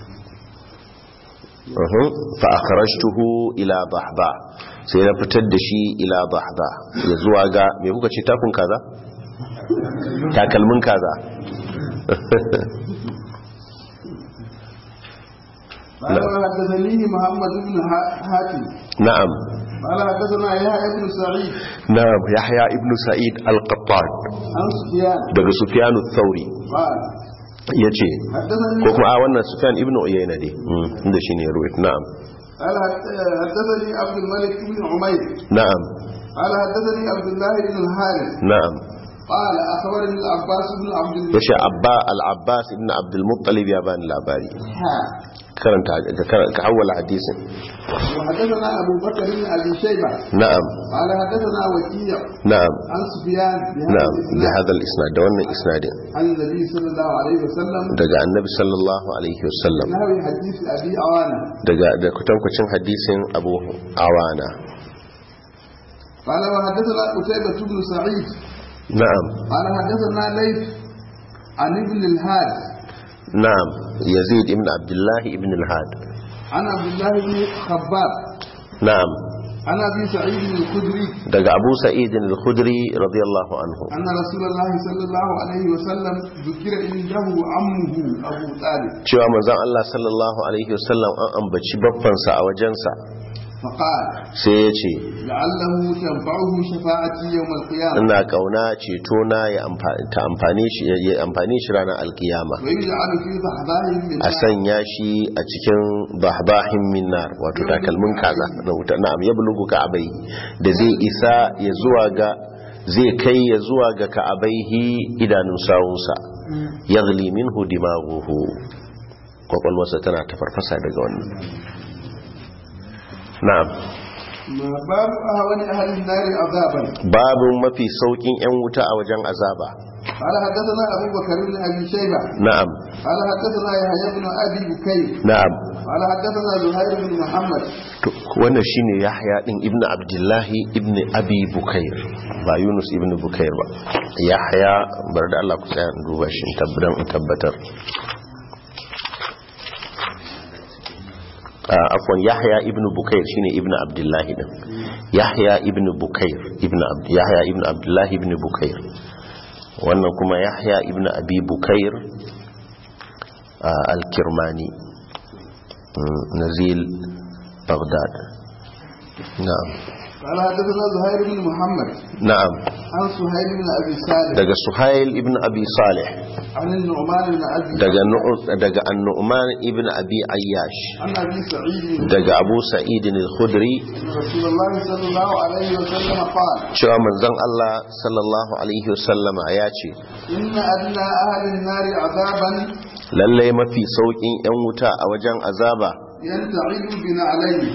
Uhum, fa akhrajtuhu ila bahba sai na fitar da shi ila bahba ya zuwa ga me kuka ce takun kaza takalmin kaza قال وحدثني محمد بن ها- حاتم na'am قال حدثنا يحيى بن سعيد na'am yahya ibnu sa'id al-qattan عن سفيان daga sufyan ath-thauri قال yace حدثني ko kuma a wannan sufyan ibnu uyayna dai mm, inda shine ruwayat na'am قال حد- حدثني عبد الملك بن عمير na'am قال حدثني عبد الله بن الحارث na'am قال اخبرني العباس بن عبد الله yace abba al-abbas ibn abdul muttalib ya bani labari ها. karanta ka- ka hawala hadisin وحدثنا ابو بكر بن ابي شيبه na'am قال حدثنا وكيع na'am عن سفيان بهذا na'am bi الإسناد hadha al-isnad da wannan isnadin عن النبي صلى الله عليه وسلم daga annabi sallallahu alaihi wasallam نحو حديث ابي عوانه daga da kutankucin hadisin abu awana قال وحدثنا قتيبة بن سعيد na'am قال حدثنا ليث عن ابن الهاد na'am yazid ibn abdullah ibn al-had عن عبد الله بن خباب na'am عن ابي سعيد الخدري daga abu sa'id al-khudri radiyallahu anhu أن رسول الله صلى الله عليه وسلم ذكر عنده عمه أبو طالب cewa manzon Allah sallallahu alaihi wasallam an ambaci baffansa a wajensa فقال sai ya ce لعله تنفعه شفاعتي يوم القيامة ina kauna ceto na ya amfa- ta amfane shi ya amfane shi ranar alkiyama ويجعل في ضحضاه من a sanya shi a cikin bahbahin minnar wato takalmin kaza na wuta na'am ya bulugu ka'abai da zai isa ya zuwa ga zai kai ya zuwa ga ka'abaihi idanun sawunsa yaghli minhu dimaghuhu kwakwalwarsa tana ta farfasa daga wannan na'am ما باب أهون أهل النار عذابا babin mafi saukin yan wuta a wajen azaba قال حدثنا أبو بكر بن أبي شيبة na'am قال حدثنا يحيى بن أبي بكير na'am قال حدثنا زهير بن محمد To, wannan shine yahya din ibnu abdullahi ibnu abi bukair ba yunus ibnu bukair ba yahya bar da Allah ku tsaya in duba shi in tabbatar in tabbatar Ah, afwan yahya ibnu bukair shine ibnu abdullahi din yahya ibnu bukair ibnu Ab- yahya ibnu abdullahi ibnu bukair wannan kuma yahya ibnu abi bukair ah, al-kirmani mm, nazil baghdad na'am قال حدثنا زهير بن محمد na'am عن سهيل بن أبي صالح daga suhail ibn abi salih عن النعمان بن أبي daga Nu- daga an-nu'man ibn abi ayyash عن أبي سعيد daga abu sa'id al-khudri أن رسول الله صلى الله عليه وسلم قال cewa manzon Allah sallallahu alaihi wasallama ya ce إن أدنى أهل النار عذابا lalle mafi saukin yan wuta a wajen azaba ينتعل بنعلين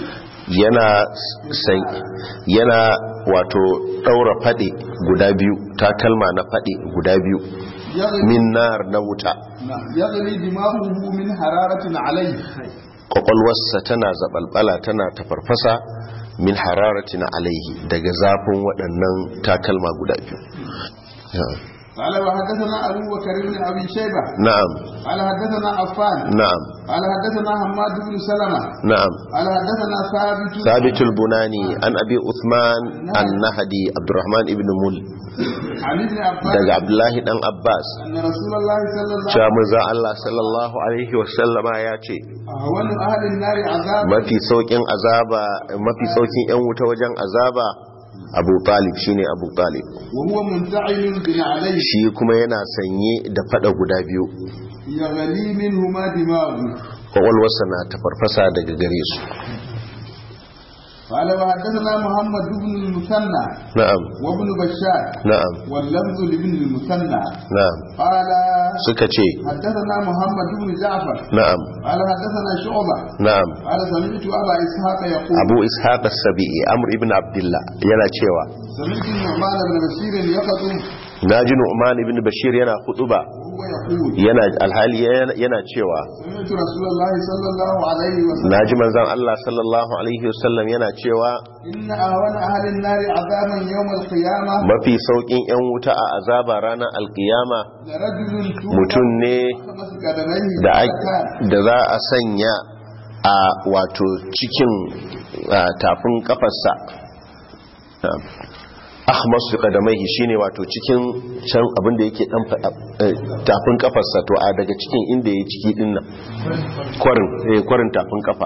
yana san yana wato daura fade guda biyu takalma na fade guda biyu يغلي, min nar na wuta نعم، يغلي دماغه من حرارة عليه kwakwalwarsa tana zabalbala tana tafarfasa min hararatin alaihi daga zafin waɗannan takalma guda biyu قال وحدثنا أبو بكر بن أبي شيبة na'am قال حدثنا عفان na'am قال حدثنا حماد بن سلمة na'am قال حدثنا ثابت ثابت البناني عن أبي عثمان النهدي عبد الرحمن ابن مل عن ابن عباس daga Abdullahi dan Abbas أن رسول الله صلى الله cewa عليه manzo Allah sallallahu alaihi wasallama ya ce وسلم أهون أهل النار عذابا mafi saukin azaba mafi saukin yan wuta wajen azaba Abu Talib shine Abu Talib وهو منتعل بنعليه shi kuma yana sanye da fada guda biyu يغلي منهما دماغه kwakwalwarsa na tafarfasa daga gare su قال وحدثنا محمد بن المثنى na'am وابن بشار na'am واللفظ لابن المثنى na'am قال suka ce حدثنا محمد بن جعفر na'am قال حدثنا شعبة na'am قال سمعت أبا إسحاق يقول Abu Ishaq as-Sabi'i Amr ibn Abdullah yana cewa سمعت النعمان بن بشير يخطب naji Nu'man ibn Bashir yana hutuba وهو يقول yana alhali yana- yana cewa سمعت رسول الله صلى الله عليه وسلم naji manzon Allah sallallahu alaihi wasallam yana cewa إن أهون أهل النار عذابا يوم القيامة mafi saukin yan wuta a azaba ranar alkiyama لرجل mutum ne خمس قدميه da a- ملكان da za a sanya a wato cikin a, tafin kafarsa ahmas fi qadamaihi shine wato cikin can abin da yake dan fa- eh, tafin kafarsa to a daga cikin inda yake ciki din nan kwarin eh kwarin tafin kafa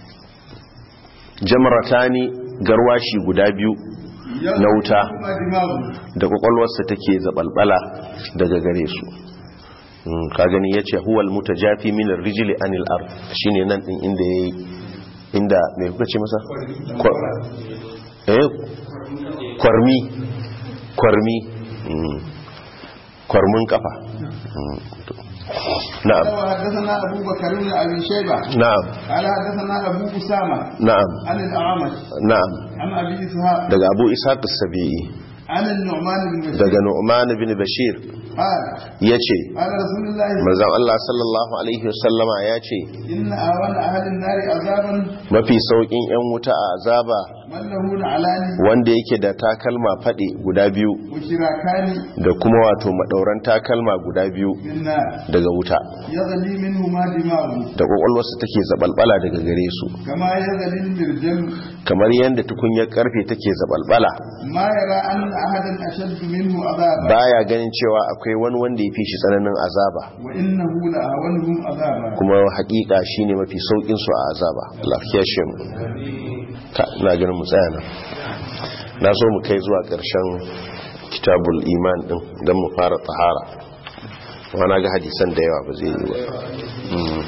jamratani garwashi guda biyu na wuta يغلي دماغه da kwakwalwarsa take zabalbala daga gare su Mm, ka gani yace huwal mutajafi min ar-rijli anil ard shine nan din inda yayi inda me kuka ce masa Kwa- eh kwarmi kwarmi Mm. kwarmin kafa Mm, to. na'am قال وحدثنا أبو بكر بن أبي شيبة na'am قال حدثنا أبو أسامة na'am عن الأعمش na'am عن أبي إسحاق daga Abu Ishaq as-Sabi'i عن النعمان بن بشير daga Nu'man bin Bashir قال yace قال رسول الله manzon Allah sallallahu alaihi wasallama yace إن أهون أهل النار عذابا mafi saukin yan wuta a azaba من له نعلان wanda yake da takalma faɗi guda biyu وشراكان da kuma wato madauran takalma guda biyu بالنار daga wuta يغلي منهما دماغه da kwakwalwarsa take zabalbala daga gare su كما يغلي المرجل kamar yadda tukunyar karfe take zabalbala ما يرى أن أحدا أشد منه عذابا baya ganin cewa akwai wani wanda ya fi shi tsananin azaba وإنه لأهونهم عذابا kuma hakika shine mafi saukin su a azaba lafiya shi mu ta ina ganin mu tsaya nan na so mu kai zuwa ƙarshen kitabul iman din don mu fara tahara amma na ga hadisan da yawa ba zai yi ba Mm.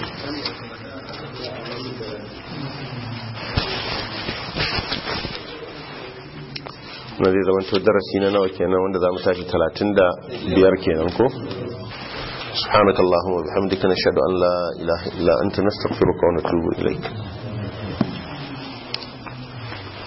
na zai zama to darasi na nawa kenan wanda za mu tashi 35 kenan ko سبحانك اللهم وبحمدك نشهد أن لا إله إلا أنت نستغفرك ونتوب إليك